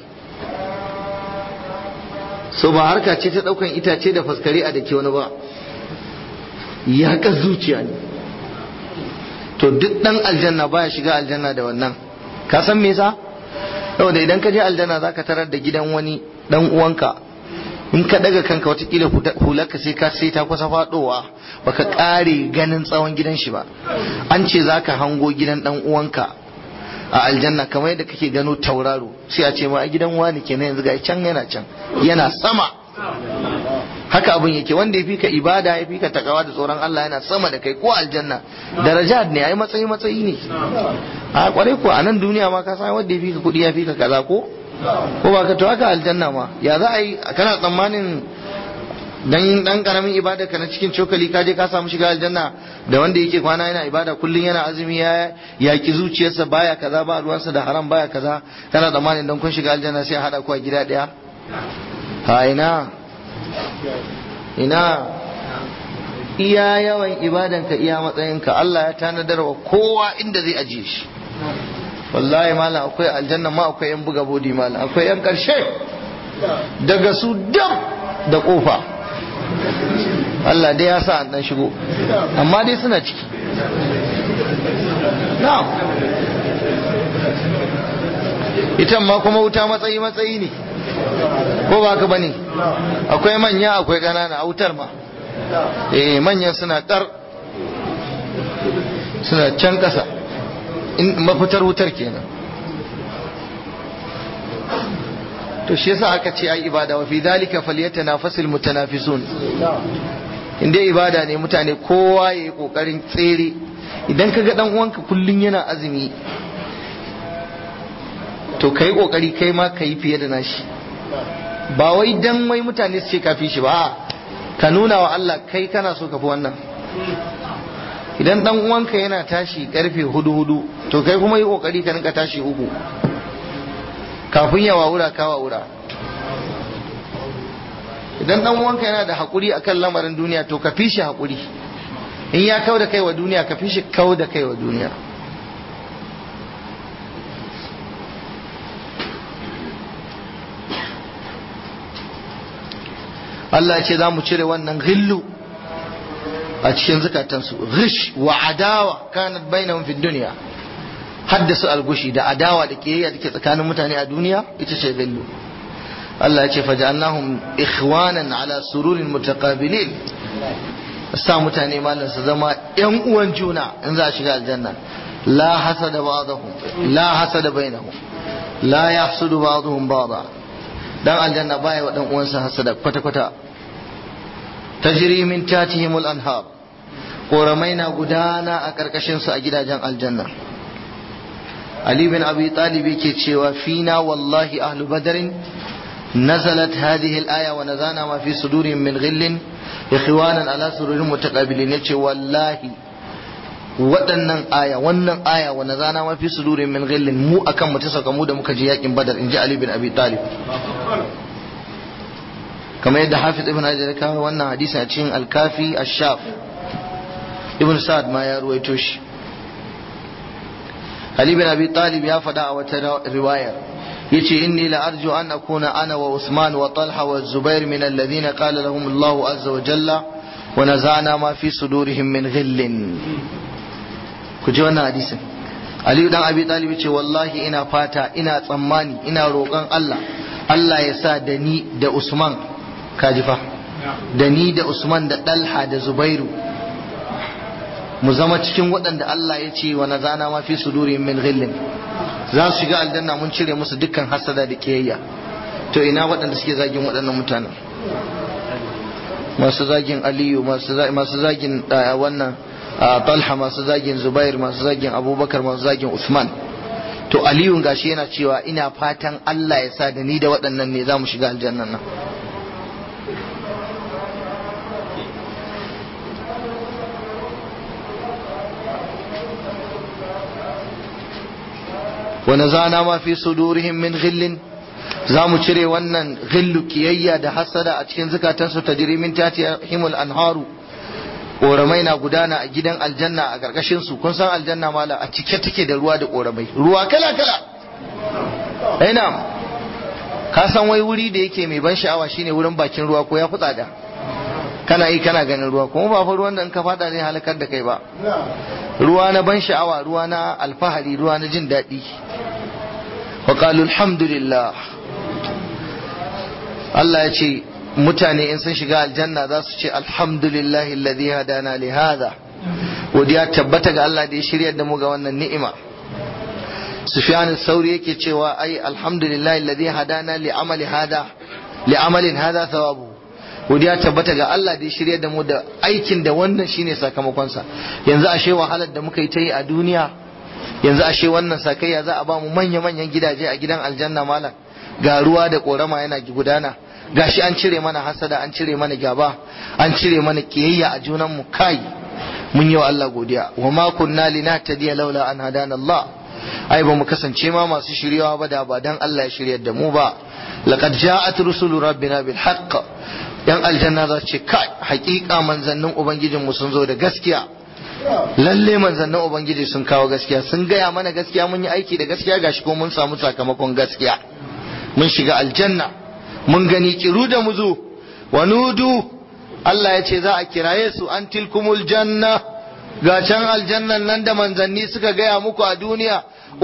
so ba harka ce ta ɗaukan itace da faskare a dake wani ba yaƙar zuciya ne to duk ɗan aljanna baya shiga aljanna da wannan ka san me yasa saboda idan ka je aljanna zaka tarar da gidan wani dan uwanka in ka daga kanka watakila hularka sai ka sai ta kusa fadowa baka kare ganin tsawon gidan shi ba an ce zaka hango gidan dan uwanka a aljanna kamar yadda kake gano tauraro sai a ce ma a gidan wani kenan yanzu ga can yana can yana sama haka abin yake wanda ya fika ibada ya fika takawa da tsoron Allah yana sama da kai ko aljanna daraja ne ai matsayi matsayi ne a kwarai ko a nan duniya ma ka san wanda ya fika kudi ya fika kaza ko ko ba ka to haka aljanna ma ya za a yi kana tsammanin dan dan karamin ibada ka na cikin cokali ka je ka samu shiga aljanna da wanda yake kwana yana ibada kullun yana azumi ya yaki zuciyarsa baya kaza ba ruwansa da haram baya kaza kana tsammanin dan kun shiga aljanna sai a hada ku a gida daya ha ina ina iya yawan ibadanka iya matsayinka Allah ya tanadar wa kowa inda zai ajiye shi wallahi malam akwai aljanna ma akwai yan buga bodi malam akwai yan karshe daga su dam da kofa Allah dai ya sa an dan shigo amma dai suna ciki na'am ita ma kuma wuta matsayi matsayi ne ko ba ka bane akwai manya akwai ƙanana a wutar ma eh manyan suna kar suna can ƙasa in mafitar wutar kenan to shi yasa aka ce ai ibada wa fi dhalika falyatanafasul mutanafisun in dai ibada ne mutane kowa ya yi kokarin tsere idan ka ga dan uwanka kullun yana azumi to kai kokari kai ma kai fiye da nashi ba wai dan wai mutane su ce kafi shi ba ka nuna wa Allah kai kana so ka fi wannan idan dan uwanka yana tashi karfe hudu hudu to kai kuma yi kokari ka rinka tashi uku kafin ya wawura ka wawura idan dan uwanka yana da hakuri akan lamarin duniya to ka fi shi hakuri in ya kau da kai wa duniya ka fi shi kau da kai wa duniya Allah ya ce za mu cire wannan ghillu a cikin zukatansu ghish wa adawa kanat bainahum fid dunya haddasa algushi da adawa da kiyayya da ke tsakanin mutane a duniya ita ce ghillu Allah ya ce faja'alnahum ikhwanan ala sururin mutaqabilin sa mutane malam su zama yan uwan juna in za a shiga aljanna la hasada ba'dahum la hasada bainahum la yahsudu ba'dhum ba'dha dan aljanna baya wa dan uwansa hasada kwata kwata tajri min tatihim al-anhar koramai na gudana a karkashin su a gidajen aljanna Ali bin Abi Talib yake cewa fina wallahi ahlu badrin نزلت هذه الآية ونزانا ما في صدورهم من غل إخوانا على سرور متقابلين يتشي والله waɗannan aya wannan aya wa nazana ma fi sudurin min ghillin mu akan mu tasaka mu da muka je yakin badar inji ali bin abi talib kamar yadda hafiz ibn hajar ya kawo wannan hadisi a cikin al-kafi ash-shaf ibn sa'ad ma ya ruwaito shi ali bin abi talib ya faɗa a wata riwayar yace inni la arju an akuna ana wa usman wa talha wa zubair min alladhina qala lahum allah azza wa jalla wa nazana ma fi sudurihim min ghillin ku ji wannan hadisin ali dan abi talib ce wallahi ina fata ina tsammani ina roƙon Allah Allah ya sa da ni da usman kaji fa da ni da usman da talha da zubairu mu zama cikin waɗanda Allah ya ce wa nazana ma fi sudurihim min ghillin za su shiga aljanna mun cire musu dukkan hasada da kiyayya to ina waɗanda suke zagin waɗannan mutanen masu zagin aliyu masu zagin wannan talha masu zagin zubair masu zagin abubakar masu zagin usman to aliyu gashi yana cewa ina fatan allah ya sa da ni da waɗannan ne za mu shiga aljannan nan ونزعنا ما في صدورهم من غل za mu cire wannan ghillu kiyayya da hasada a cikin zukatansu ta jiri min tati himul anharu ƙoramai na gudana a gidan aljanna a ƙarƙashin su kun san aljanna mala a cike take da ruwa da ƙoramai ruwa kala kala ina ka san wai wuri da yake mai ban sha'awa shine wurin bakin ruwa ko ya fi tsada kana yi kana ganin ruwa kuma ba fa ruwan da in ka fada zai halakar da kai ba ruwa na ban sha'awa ruwa na alfahari ruwa na jin daɗi wa qalu alhamdulillah Allah ya ce mutane in sun shiga aljanna za su ce alhamdulillahi alladhi hadana li hadha godiya tabbata ga Allah da ya shirya da mu ga wannan ni'ima Sufyan sauri yake cewa ai alhamdulillahi alladhi hadana li amali hada li amalin hada thawabu godiya tabbata ga Allah da ya shirya da mu da aikin da wannan shine sakamakonsa yanzu ashe wahalar da muka yi ta yi a duniya yanzu ashe wannan sakayya za a ba mu manya-manyan gidaje a gidan aljanna malam ga ruwa da korama yana gudana gashi an cire mana hasada an cire mana gaba an cire mana kiyayya a junan mu kai mun yi wa Allah godiya wa ma kunna linahtadiya laula an hadana Allah ai ba mu kasance ma masu shiryawa ba da ba dan Allah ya shiryar da mu ba laqad ja'at rusulu rabbina bil haqq yan aljanna za su ce kai hakika manzannin ubangijin mu sun zo da gaskiya lalle manzannin ubangiji sun kawo gaskiya sun gaya mana gaskiya mun yi aiki da gaskiya gashi ko mun samu sakamakon gaskiya mun shiga aljanna mun gani kiru da muzu wa nudu Allah ya ce za a kiraye su an tilkumul janna ga can aljannan nan da manzanni suka gaya muku a duniya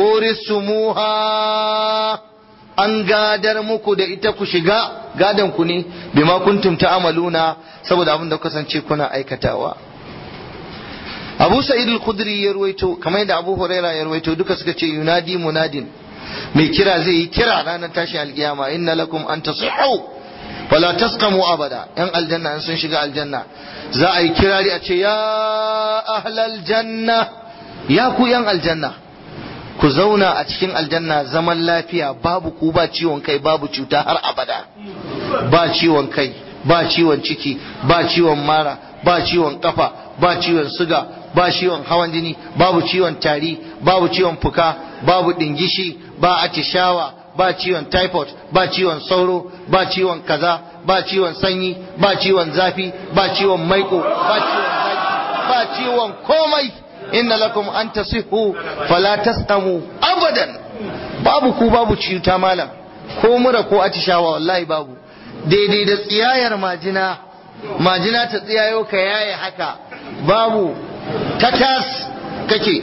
urisumuha an gadar muku da ita ku shiga gadan ku ne bima kuntum ta'amaluna saboda abin da kasance kuna aikatawa Abu Sa'id al-Khudri ya ruwaito kamar yadda Abu Huraira ya ruwaito duka suka ce yunadi munadin mai kira zai yi kira ranar tashin alkiyama inna lakum an tasihhu wala tasqamu abada yan aljanna an sun shiga aljanna za a yi kirari a ce ya ahlal janna ya ku yan aljanna ku zauna a cikin aljanna zaman lafiya babu ku ba ciwon kai babu cuta har abada ba ciwon kai ba ciwon ciki ba ciwon mara ba ciwon kafa ba ciwon suga ba ciwon hawan jini babu ciwon tari babu ciwon fuka babu dingishi ba atishawa ba ciwon typhoid ba ciwon sauro ba ciwon kaza ba ciwon sanyi ba ciwon zafi ba ciwon maiko ba ciwon zaki ba ciwon komai inna lakum an tasihu fala tastamu abadan babu ku babu cuta malam ko mura ko atishawa wallahi babu daidai da tsiyayar majina majina ta tsiyayo ka yaye haka babu tatas kake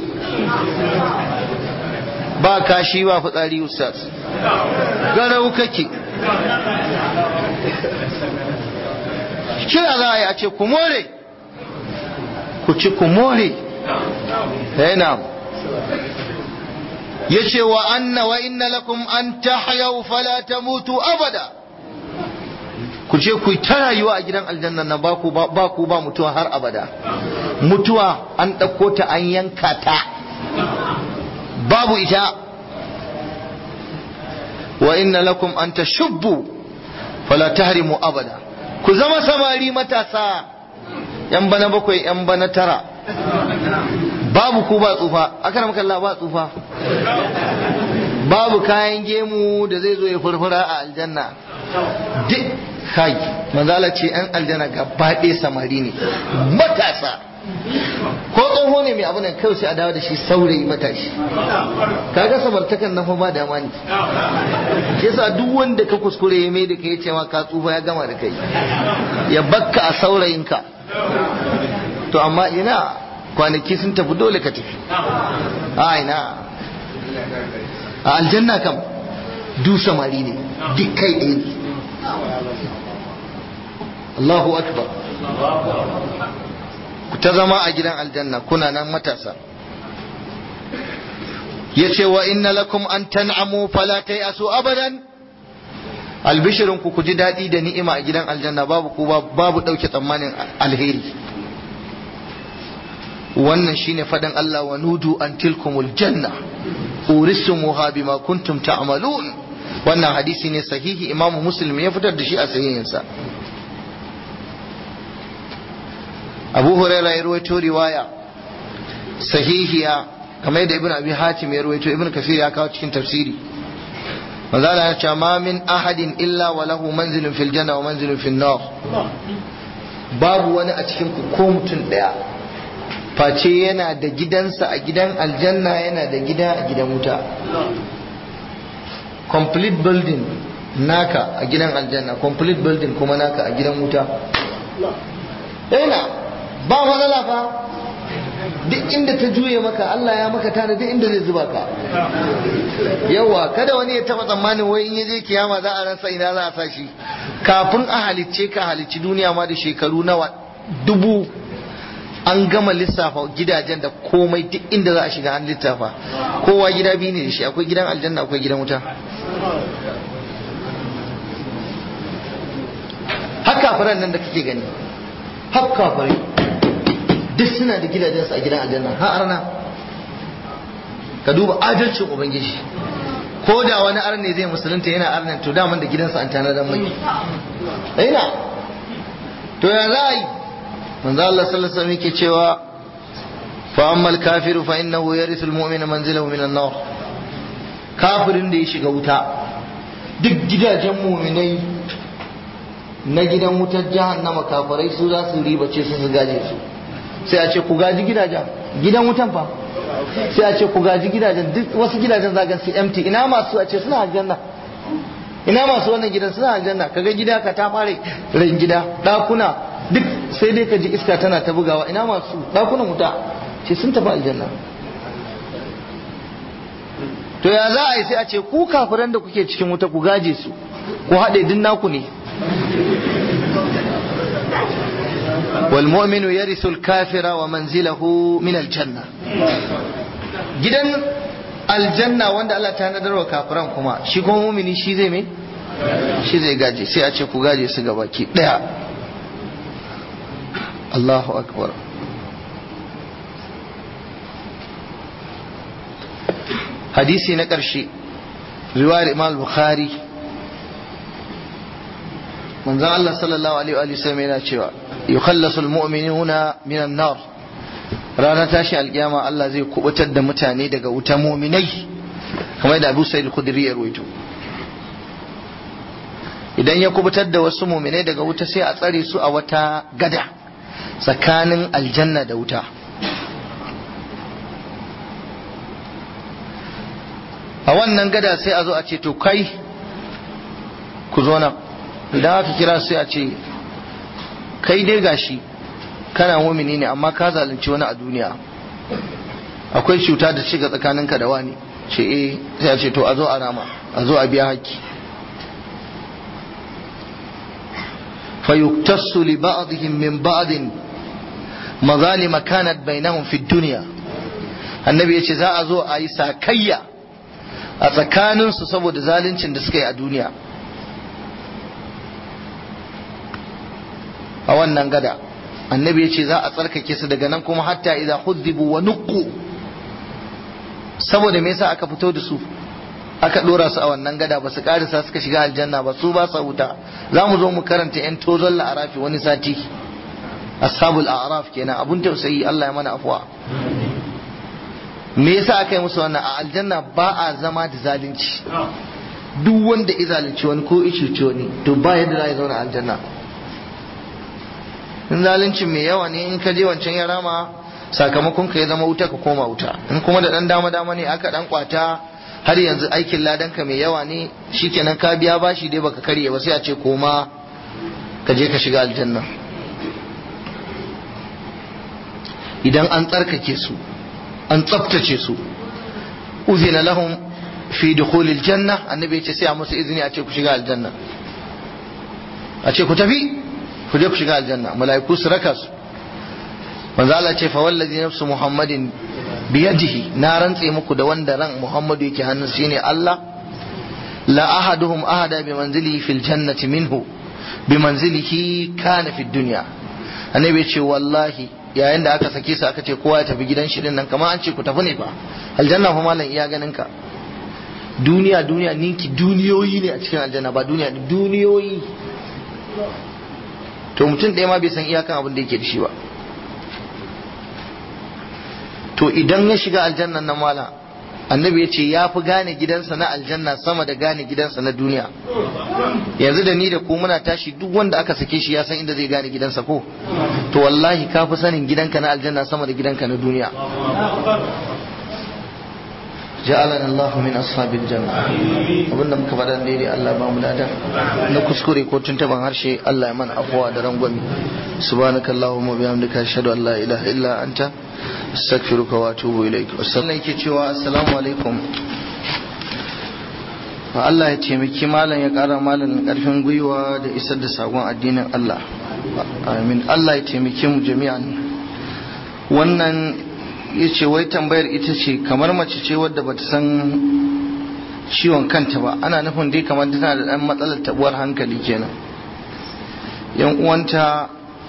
ba kashi ba fitsari ustaz garau kake kira za a yi a ce ku more ku ci ku more yana ya ce wa anna wa inna lakum an tahyau fala tamutu abada ku ce ku ta rayuwa a gidan aljanna na baku ba ku ba mutuwa har abada mutuwa an ɗauko ta an yanka ta babu ita wa inna lakum an tashubbu fala tahrimu abada ku zama samari matasa yan bana bakwai yan bana tara babu ku ba tsufa aka maka Allah ba tsufa babu kayan gemu da zai zo ya furfura a aljanna duk kai manzala ce yan aljanna gaba ɗaya samari ne matasa ko tsoho ne mai abu nan kawai sai a dawo da shi saurayi matashi kaga samartakan nan fa ba dama ne yasa duk wanda ka kuskure ya mai da kai ce ma ka tsufa ya gama da kai ya bakka a saurayinka to amma ina kwanaki sun tafi dole ka tafi a ina a aljanna kam du samari ne duk kai ɗaya ne Allahu akbar ku ta zama a gidan aljanna kuna nan matasa ya ce wa inna lakum an tan'amu fala asu abadan albishirin ku ku ji daɗi da ni'ima a gidan aljanna babu ku babu ɗauke tsammanin alheri wannan shine faɗin Allah wa nudu an tilkumul janna urisumuha bima kuntum ta'malun wannan hadisi ne sahihi imamu muslim ya fitar da shi a sahihinsa abu huraira ya ruwaito riwaya sahihiya kamar yadda ibn abi hatim ya ruwaito ibn kafir ya kawo cikin tafsiri manzala ya ce ma min ahadin illa wa lahu manzilun fil janna wa manzilun fil nar babu wani a cikin ku ko mutum daya face yana da gidansa a gidan aljanna yana da gida a gidan wuta complete building naka a gidan aljanna complete building kuma naka a gidan wuta yana ba matsala fa duk inda ta juye maka Allah ya maka tana duk inda zai zuba ka yawa kada wani ya taba tsammanin wai in yaje kiyama za a rasa ina za a sa shi kafin a halicce ka halicci duniya ma da shekaru nawa dubu an gama lissafa gidajen da komai duk inda za a shiga an lissafa kowa gida biyu ne da shi akwai gidan aljanna akwai gidan wuta haka faran nan da kake gani haka farai duk suna da gidajensu a gidan aljanna har arna ka duba adalcin ubangiji ko da wani arne zai musulunta yana arnan to daman da gidansa an tanadar mai ina to ya za a yi manzo Allah sallallahu alaihi wasallam yake cewa fa ammal kafiru fa innahu yarithu almu'mina manzilahu minan nar kafirin da ya shiga wuta duk gidajen mu'minai na gidan wutar jahannama kafirai su za su ribace su su gaje su sai a ce ku gaji gidajen gidan wutan fa sai a ce ku gaji gidajen duk wasu gidajen zagan su empty ina masu a ce suna aljanna ina masu wannan gidan suna aljanna kaga gida ka ta fare ran gida dakuna duk sai dai ka ji iska tana ta bugawa ina masu dakunan wuta ce sun tafi aljanna to ya za a yi sai a ce ku kafiran da kuke cikin wuta ku gaje su ku haɗe din naku ne والمؤمن يرث الكافر ومنزله من الجنة gidan aljanna wanda Allah ta nadar wa kafiran kuma shi kuma mumini shi zai me shi zai gaje sai a ce ku gaje su gaba ki daya Allahu akbar hadisi na ƙarshe riwayar Imam Bukhari manzon Allah sallallahu alaihi wa sallam yana cewa yukhallasu almu'minuna minan nar ranar tashi alkiyama Allah zai kubutar da mutane daga wuta mu'minai kamar da Abu Sa'id Khudri ya rawaito idan ya kubutar da wasu mu'minai daga wuta sai a tsare su a wata gada tsakanin aljanna da wuta a wannan gada sai a zo a ce to kai ku zo nan idan aka kira sai a ce kai dai gashi kana mumini ne amma ka zalunci wani a duniya akwai cuta da shiga tsakaninka da wani ce eh sai a ce to a zo a rama a zo a biya haƙƙi فيكتص لبعضهم من بعض مظالم كانت بينهم في الدنيا النبي yace za a zo a yi sakayya a tsakaninsu saboda zaluncin da suka yi a duniya a wannan gada annabi ya ce za a tsarkake su daga nan kuma hatta idan huddibu wa nuqqu saboda me yasa aka fito da su aka dora su a wannan gada ba su karisa suka shiga aljanna ba su ba sa wuta za mu zo mu karanta yan tozon la'arafi wani sati ashabul a'raf kenan abun tausayi Allah ya mana afwa me yasa aka yi musu wannan a aljanna ba a zama da zalunci duk wanda ya zalunci wani ko ya cuci wani to ba yadda za a zauna a aljanna in zalunci mai yawa ne in ka je wancan ya rama sakamakon ka ya zama wuta ka koma wuta in kuma da dan dama dama ne aka dan kwata har yanzu aikin ladan ka mai yawa ne shikenan ka biya bashi dai baka karye ba sai a ce koma ka je ka shiga aljanna idan an tsarkake su an tsaftace su uzina lahum fi dukhulil janna annabi ya ce sai a musu izini a ce ku shiga aljanna a ce ku tafi ku je ku shiga aljanna mala'iku su raka su manzo Allah ce fa wallazi nafsu muhammadin biyadihi na rantse muku da wanda ran muhammadu yake hannun shine Allah la ahaduhum ahada bi manzilihi fil jannati minhu bi manzilihi kana fid dunya annabi ya ce wallahi yayin da aka sake su aka ce kowa ya tafi gidan shi din nan kamar an ce ku tafi ne fa aljanna fa malam iya ganin ka duniya duniya ninki duniyoyi ne a cikin aljanna ba duniya duniyoyi to mutum ɗaya ma bai san iyakan abin da yake da shi ba to idan ya shiga aljannan na mala annabi ya ce ya fi gane gidansa na aljanna sama da gane gidansa na duniya yanzu da ni da ku muna tashi duk wanda aka sake shi ya san inda zai gane gidansa ko to wallahi ka fi sanin gidanka na aljanna sama da gidanka na duniya ja'alana Allahu min ashabil janna abinda muka faɗa daidai Allah ba mu ladan na kuskure ko tuntuban harshe Allah ya mana afuwa da rangwami subhanakallahumma bihamdika ashhadu an la ilaha illa anta astaghfiruka wa atubu ilaik wasallan yake cewa assalamu alaikum Allah ya taimaki malam ya kara malam karfin gwiwa da isar da sakon addinin Allah amin Allah ya taimake mu jami'an wannan ya ce wai tambayar ita ce kamar mace ce wadda bata san ciwon kanta ba ana nufin dai kamar tana da ɗan matsalar tabuwar hankali kenan yan uwanta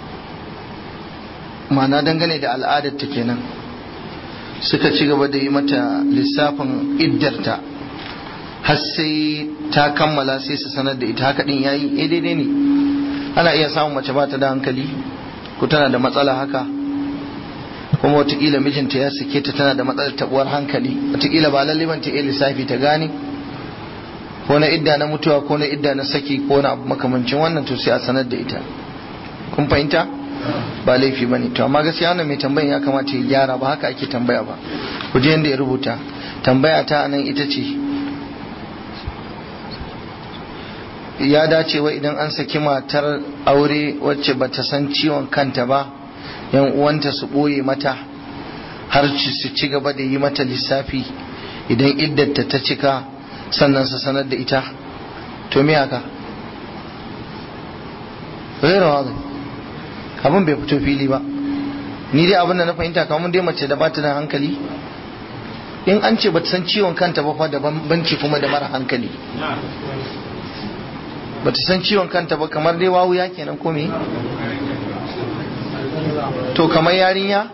mana dangane da al'adarta kenan suka ci gaba da yi mata lissafin iddarta har sai ta kammala sai su sanar da ita haka din yayi eh daidai ne ana iya samun mace ba ta da hankali ko tana da matsala haka kuma watakila mijinta ya sake ta tana da matsalar tabuwar hankali watakila ba lalle ban ta iya lissafi ta gane ko na idda na mutuwa ko na idda na saki ko na abu makamancin wannan to sai a sanar da ita kun fahimta ba laifi bane to amma gaskiya wannan mai tambayan ya kamata ya gyara ba haka ake tambaya ba ku je yanda ya rubuta tambaya ta nan ita ce ya dace wa idan an saki matar aure wacce bata san ciwon kanta ba yan uwanta su ɓoye mata har su ci gaba da yi mata lissafi idan iddata ta cika sannan su sanar da ita to me haka rera wa abin bai fito fili ba ni dai abin da na fahimta kamar dai mace da bata da hankali in an ce bata san ciwon kanta ba fa da banci kuma da mara hankali bata san ciwon kanta ba kamar dai wawuya kenan ko me to kamar yarinya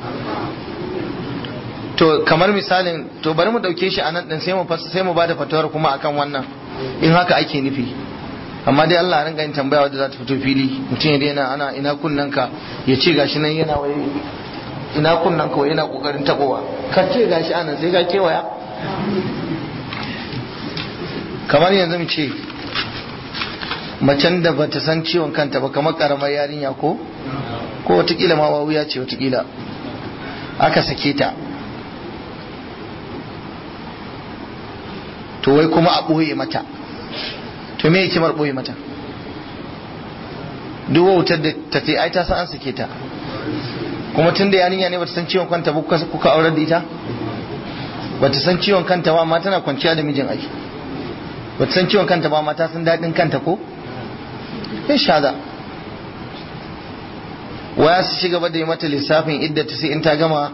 to kamar misalin to bari mu dauke shi anan din sai mu sai mu bada fatawar kuma akan wannan in haka ake nufi amma dai Allah rinka yin tambaya wadda za ta fito fili mutum ya daina ana ina kunnan ka ya ce gashi nan yana wai ina kunnan ka yana kokarin tabowa ka ce gashi anan sai ka kewaya kamar yanzu mu ce macen da bata san ciwon kanta ba kamar karamar yarinya ko ko watakila ma wawuya ce watakila aka sake ta to wai kuma a ɓoye mata to me hikimar ɓoye mata duk wautar da ta ce ai ta san an sake ta kuma tun da yarinya ne bata san ciwon kanta ba kuka aurar da ita bata san ciwon kanta ba amma tana kwanciya da mijin ai bata san ciwon kanta ba amma ta san daɗin kanta ko ya shaza waya su ci gaba da yi mata lissafin idda ta sai in ta gama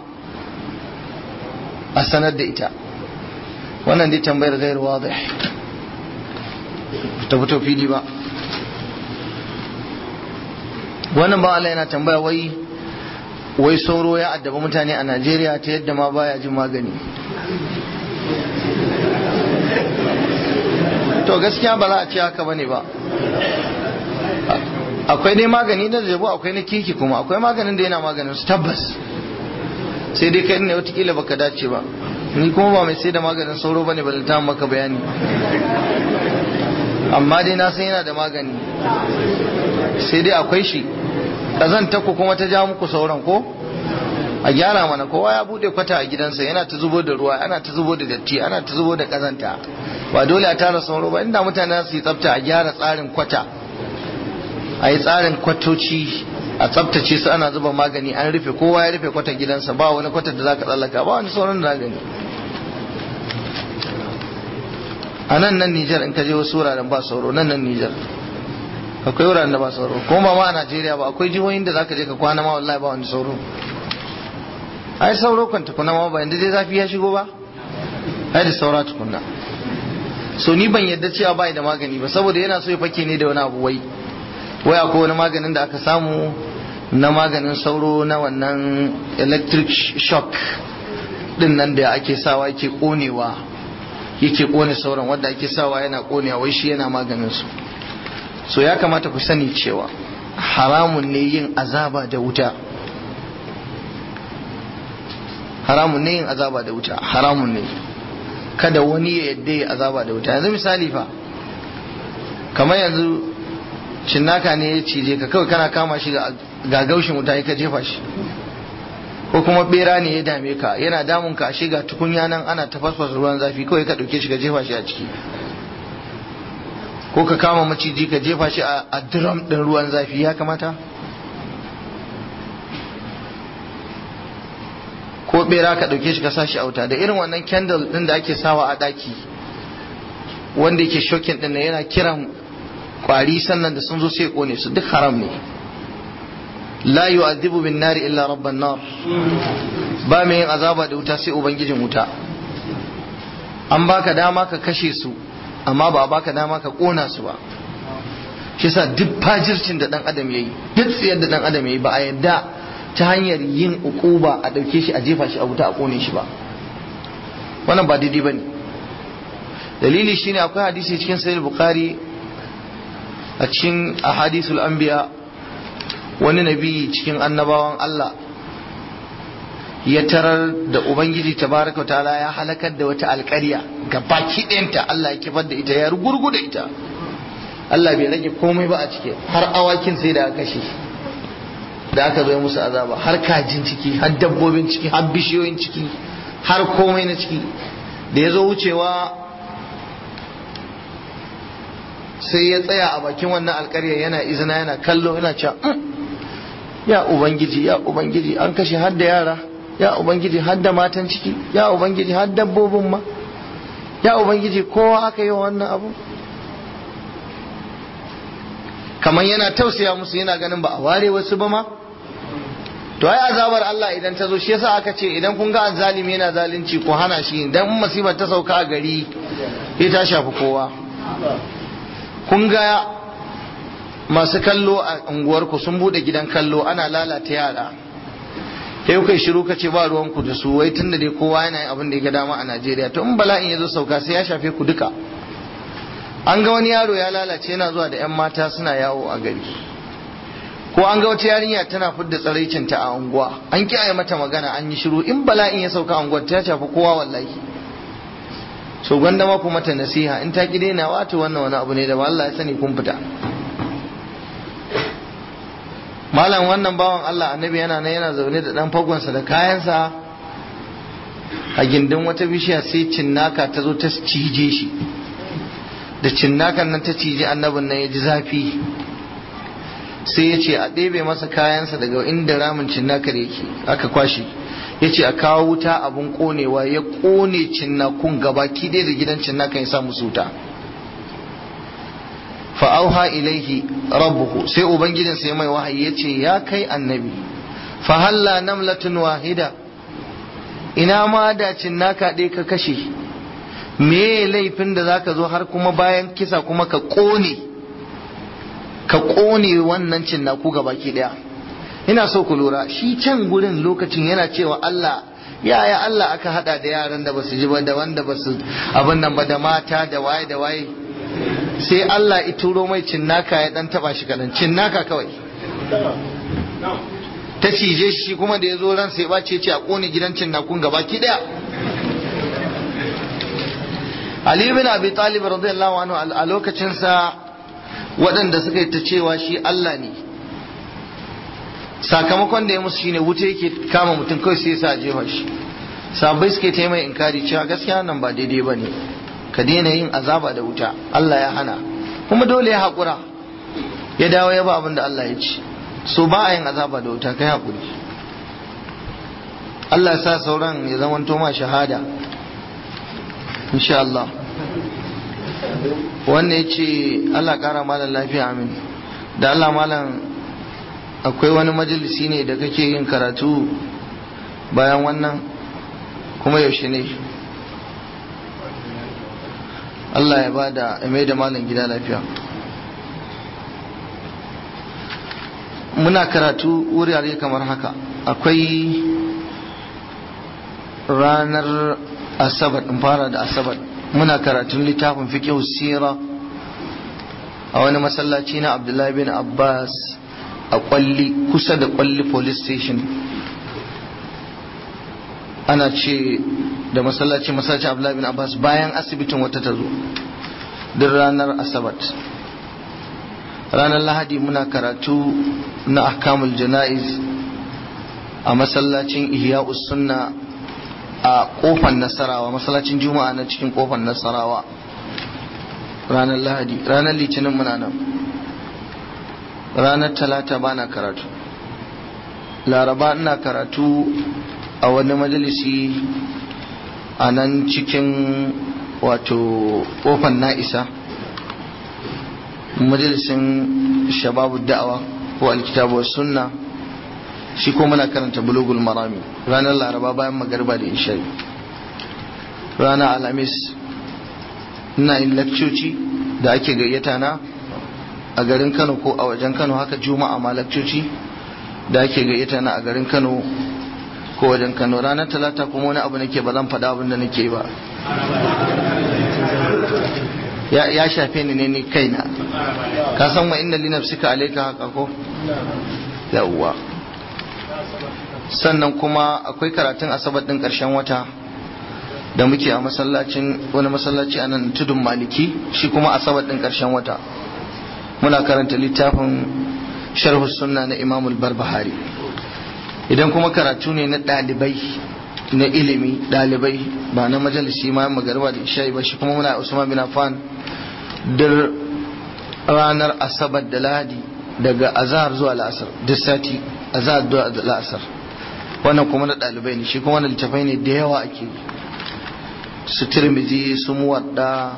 a sanar da ita wannan dai tambayar gairu wadih ta fito fili ba wannan ba Allah yana tambaya wai wai sauro ya addaba mutane a Najeriya ta yadda ma baya jin magani to gaskiya ba za a ce haka bane ba akwai dai magani na zabo akwai na kiki kuma akwai maganin da yana maganin su tabbas sai dai kai ne watakila baka dace ba ni kuma ba mai sai da maganin sauro bane ba ta maka bayani amma dai na san yana da magani sai dai akwai shi kazanta ku kuma ta ja muku sauran ko a gyara mana kowa ya bude kwata a gidansa yana ta zubo da ruwa ana ta zubo da datti ana ta zubo da kazanta ba dole a tara sauro ba inda mutane su yi tsafta a gyara tsarin kwata a yi tsarin kwatoci a tsaftace su ana zuba magani an rufe kowa ya rufe kwatar gidansa ba wani kwatar da za ka tsallaka ba wani sauran da gani a nan nan Nijar in ka je wasu wuraren ba sauro nan nan Nijar akwai wuraren da ba sauro kuma ba ma a Najeriya ba akwai jihohin da zaka je ka kwana ma wallahi ba wani sauro ai sauro kan tukuna ma ba inda dai zafi ya shigo ba ai da saura tukunna so ni ban yadda cewa bai da magani ba saboda yana so ya fake ne da wani abu wai wai akwai wani maganin da aka samu na maganin sauro na wannan electric shock din nan da ake sawa yake konewa yake kone sauran wanda ake sawa yana konewa wai shi yana maganin su so ya kamata ku sani cewa haramun ne yin azaba da wuta haramun ne yin azaba da wuta haramun ne kada wani ya yadda ya azaba da wuta yanzu misali fa kamar yanzu cinnaka ne ya cije ka kawai kana kama shi ga gaushin wuta ka jefa shi ko kuma bera ne ya dame ka yana damun ka ashe ga tukunya nan ana tafasfasa ruwan zafi kawai ka dauke shi ka jefa shi a ciki ko ka kama maciji ka jefa shi a drum din ruwan zafi ya kamata ko bera ka dauke shi ka sa shi a wuta da irin wannan candle din da ake sawa a daki wanda yake shokin din yana kiran kwari sannan da sun zo sai kone su duk haram ne la yu'adhibu bin nari illa rabban nar ba mai yin azaba da wuta sai ubangijin wuta an baka dama ka kashe su amma ba baka dama ka kona su ba shi yasa duk fajircin da dan adam yayi duk tsiyar da dan adam yayi ba a yadda ta hanyar yin ukuba a dauke shi a jefa shi a wuta a kone shi ba wannan ba daidai bane dalili shine akwai hadisi cikin sahih bukhari a cikin ahadithul anbiya wani nabi cikin annabawan Allah ya tarar da ubangiji tabaraka ta'ala ya halakar da wata alƙarya ga baki ɗayanta Allah ya kifar da ita ya rugurgu da ita Allah bai rage komai ba a ciki har awakin sai da aka kashe da aka zo musu azaba har kajin ciki har dabbobin ciki har bishiyoyin ciki har komai na ciki da ya zo wucewa sai ya tsaya a bakin wannan alƙarya yana izina yana kallo yana cewa ya ubangiji ya ubangiji an kashe har da yara ya ubangiji har da matan ciki ya ubangiji har dabbobin ma ya ubangiji kowa aka yi wa wannan abu kamar yana tausaya musu yana ganin ba a ware wasu ba ma to ai azabar Allah idan ta zo shi yasa aka ce idan kun ga azzalimi yana zalunci ko hana shi idan musibar ta sauka a gari ya ta shafi kowa kun ga masu kallo a unguwarku sun bude gidan kallo ana lalata yara sai kai shiru ka ce ba ruwanku da su wai tunda dai kowa yana yin abin da ya ga dama a Najeriya to in bala'in ya zo sauka sai ya shafe ku duka an ga wani yaro ya lalace yana zuwa da 'yan mata suna yawo a gari ko an ga wata yarinya tana fidda tsaraicinta a unguwa an kiyaye mata magana an yi shiru in bala'in ya sauka unguwar ta shafi kowa wallahi so gwanda ma ku mata nasiha in ta ki daina wato wannan wani abu ne da Allah ya sani kun fita malam wannan bawan Allah annabi yana nan yana zaune da dan fagonsa da kayansa a gindin wata bishiya sai cinnaka ta zo ta cije shi da cinnakan nan ta cije annabin nan ya ji zafi sai ya ce a ɗebe masa kayansa daga inda ramin cinnakar yake aka kwashe ya ce a kawo wuta abin ƙonewa ya ƙone cinnakun gabaki ɗaya da gidan cinnakan ya sa musu wuta fa'auha ilaihi rabbuhu sai ubangijin sai mai wahayi ya ce ya kai annabi fa halla namlatun wahida ina ma da cinnaka ɗaya ka kashe me laifin da zaka zo har kuma bayan kisa kuma ka ƙone ka ƙone wannan cinnaku ga baki ɗaya ina so ku lura shi can gurin lokacin yana cewa Allah yaya Allah aka hada da yaran da basu ji ba da wanda basu abin nan ba da mata da waye da waye sai Allah ya turo mai cinnaka ya dan taba shi kadan cinnaka kawai ta cije shi kuma da ya zo ran sai bace ce a kone gidan cinnakun gaba ki daya Ali bin Abi Talib radiyallahu anhu a lokacin sa waɗanda suka yi ta cewa shi Allah ne sakamakon da ya musu shine wuta yake kama mutum kawai sai sa jefa shi sabai suke ta mai inkari cewa gaskiya nan ba daidai ba ne ka daina yin azaba da wuta Allah ya hana kuma dole ya haƙura ya dawo ya ba abin da Allah ya ci so ba a yin azaba da wuta kai haƙuri Allah ya sa sauran ya zama ma shahada insha Allah wannan ya ce Allah ƙara malam lafiya amin da Allah malam akwai wani majalisi ne da kake yin karatu bayan wannan kuma yaushe ne Allah ya bada mai da malam gida lafiya muna karatu wurare kamar haka akwai ranar asabar in fara da asabar muna karatun littafin fiqh sira a wani masallaci na abdullahi bin abbas a kwalli kusa da kwalli police station ana ce da masallaci masallaci abdullahi bin abbas bayan asibitin wata ta zo duk ranar asabat ranar lahadi muna karatu na ahkamul jana'iz a masallacin ihya'us sunna a kofar nasarawa masallacin juma'a na cikin kofar nasarawa ranar lahadi ranar litinin muna nan ranar talata ba na karatu laraba ina karatu a wani majalisi a nan cikin wato kofar na'isa majalisin shababu da'awa ko alkitabu sunna shi ko muna karanta bulugul marami ranar laraba bayan magarba da isha'i ranar alhamis ina yin lakcoci da ake gayyata na a garin kano ko a wajen kano haka juma'a ma lakcoci da ake gayyata na a garin kano ko wajen kano ranar talata kuma wani abu nake ba zan faɗa abin da nake ba ya shafe ni ne ni kaina ka san wa inna li nafsika alayka haka ko yawwa sannan kuma akwai karatun asabar din karshen wata da muke a masallacin wani masallaci a nan tudun maliki shi kuma asabar din karshen wata muna karanta littafin sharhu sunna na imamul barbahari idan kuma karatu ne na ɗalibai na ilimi ɗalibai ba na majalisi ma magarba da isha'i ba shi kuma muna usman bin affan dir ranar asabar da lahadi daga azhar zuwa la'asar duk sati azhar zuwa la'asar wannan kuma na ɗalibai ne shi kuma wannan littafai ne da yawa ake su tirmidhi su muwadda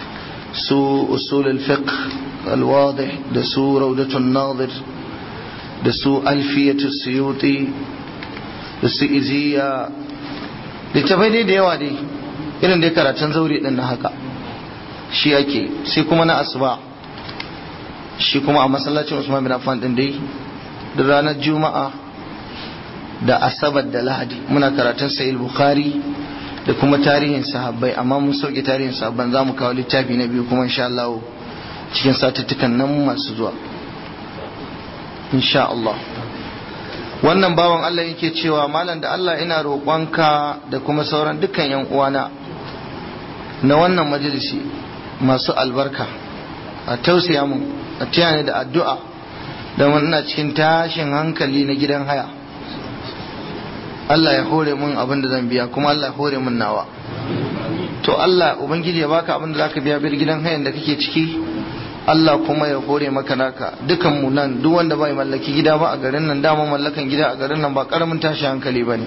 su usulul fiqh alwadih da su raudatun nadir da su alfiyatu suyuti da su iziya littafai dai da yawa dai irin dai karatun zauri din na haka shi ake sai kuma na asuba shi kuma a masallacin usman bin affan din dai da ranar juma'a da asabar da lahadi muna karatun sahih bukhari da kuma tarihin sahabbai amma mun sauke tarihin sahabban za mu kawo littafi na biyu kuma insha Allah cikin satuttukan nan masu zuwa insha Allah wannan bawan Allah yake cewa malam da Allah ina roƙonka da kuma sauran dukkan yan uwana na wannan majalisi masu albarka a tausaya mun a taya da addu'a da ina cikin tashin hankali na gidan haya Allah ya hore mun abin da zan biya kuma Allah ya hore mun nawa to Allah ubangiji ya baka abin da zaka biya bir gidan hayan da kake ciki Allah kuma ya hore maka naka dukan mu nan duk wanda bai mallaki gida ba a garin nan dama mallakan gida a garin nan ba karamin tashi hankali bane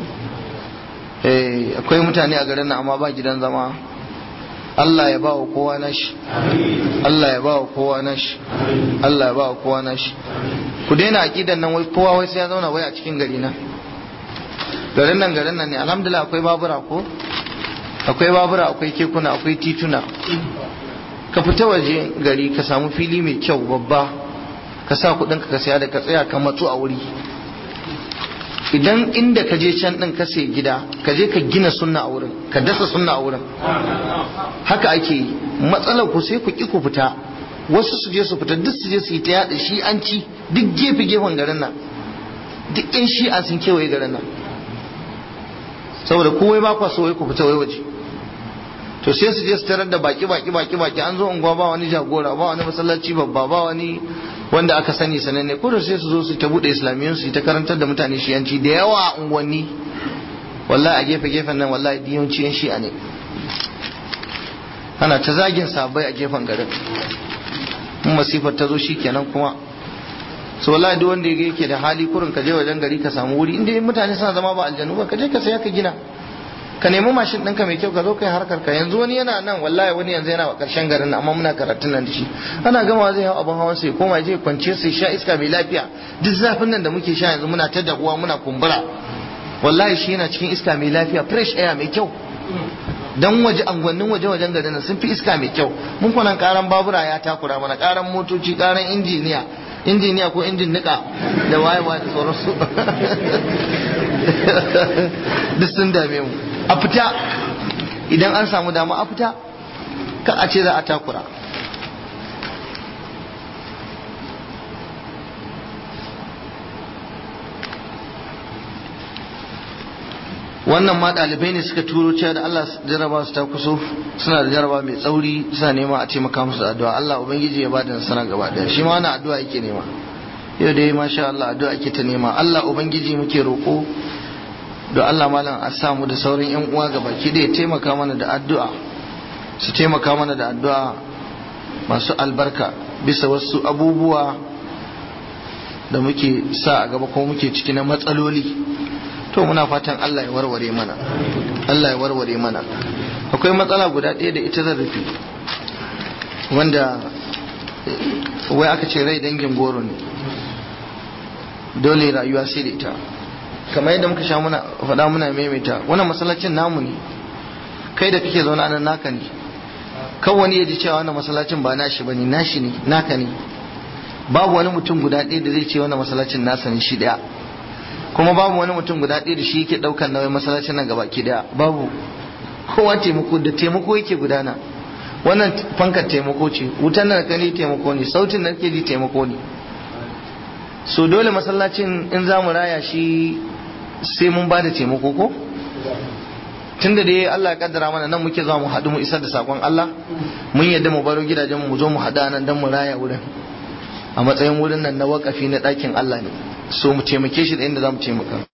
eh akwai mutane a garin nan amma ba gidan zama Allah ya ba wa kowa nashi Allah ya ba wa kowa nashi Allah ya ba wa kowa nashi ku daina aqidan nan wai kowa wai sai ya zauna wai a cikin gari na garin nan garin nan ne alhamdulillah akwai babura ko akwai babura akwai kekuna akwai tituna ka fita waje gari ka samu fili mai kyau babba ka sa kudin ka saya da ka tsaya ka matsu a wuri idan inda ka je can din ka sai gida ka je ka gina sunna a wurin ka dasa sunna a wurin haka ake yi matsalar ku sai ku ki ku fita wasu su je su fita duk su je su yi ta yada shi an ci duk gefe gefen garin nan duk yan shi'a sun kewaye garin nan saboda kowai ba kwa so wai ku fita wai waje to sai su je su tarar da baki baki baki baki an zo unguwa ba wani jagora ba wani masallaci babba ba wani wanda aka sani sananne ko da sai su zo su ta bude islamiyyun su ta karantar da mutane shiyanci da yawa a unguwanni wallahi a gefe gefen nan wallahi diyanci yan shi'a ne ana ta zagin sabai a gefen garin in masifar ta zo kenan kuma so wallahi duk wanda yake da hali kurin ka je wajen gari ka samu wuri inda mutane suna zama ba aljanu ba ka je ka saya ka gina ka nemi mashin ɗinka mai kyau ka zo kai harkar ka yanzu wani yana nan wallahi wani yanzu yana a ƙarshen garin nan amma muna karatun nan da shi ana gama zai hau abin hawan sai koma je kwance sai sha iska mai lafiya duk zafin nan da muke sha yanzu muna ta dahuwa muna kumbura wallahi shi yana cikin iska mai lafiya fresh air mai kyau dan waje angwannin waje wajen garin nan sun fi iska mai kyau mun kwanan karan babura ya takura mana karan motoci karan injiniya injiniya ko injin nika da wayewa da sauransu duk sun dame mu a fita idan an samu dama a fita ka a ce za a takura wannan ma ɗalibai ne suka turo cewa da Allah jaraba su ta kuso suna da jaraba mai tsauri suna nema a taimaka musu addu'a Allah ubangiji ya bada nasara gaba daya shi ma wannan addu'a yake nema yau dai masha Allah addu'a ake ta nema Allah ubangiji muke roƙo da Allah malam a samu da sauran yan uwa gaba ki da ya taimaka mana da addu'a su taimaka mana da addu'a masu albarka bisa wasu abubuwa da muke sa a gaba ko muke ciki na matsaloli to muna fatan Allah ya warware mana Allah ya warware mana akwai matsala guda ɗaya da ita zan rufe wanda wai aka ce rai dangin goro ne dole rayuwa sai da ita kamar yadda muka sha muna faɗa muna maimaita wannan masallacin namu ne kai da kake zaune nan naka ne kan wani ya ji cewa wannan masallacin ba nashi bane nashi ne naka ne babu wani mutum guda ɗaya da zai ce wannan masallacin nasa ne shi ɗaya kuma babu wani mutum guda ɗaya da shi yake ɗaukan nauyin masallacin nan gaba ki ɗaya babu kowa taimako da taimako yake gudana wannan fankar taimako ce wutan nan kani taimako ne sautin nan ke ji taimako ne so dole masallacin in za mu raya shi sai mun ba da taimako ko tunda dai Allah ya kaddara mana nan muke zuwa mu haɗu mu isar da sakon Allah mun yadda mu baro gidajen mu zo mu haɗa nan dan mu raya wurin a matsayin wurin nan na wakafi na ɗakin Allah ne so mu taimake shi da inda za mu taimaka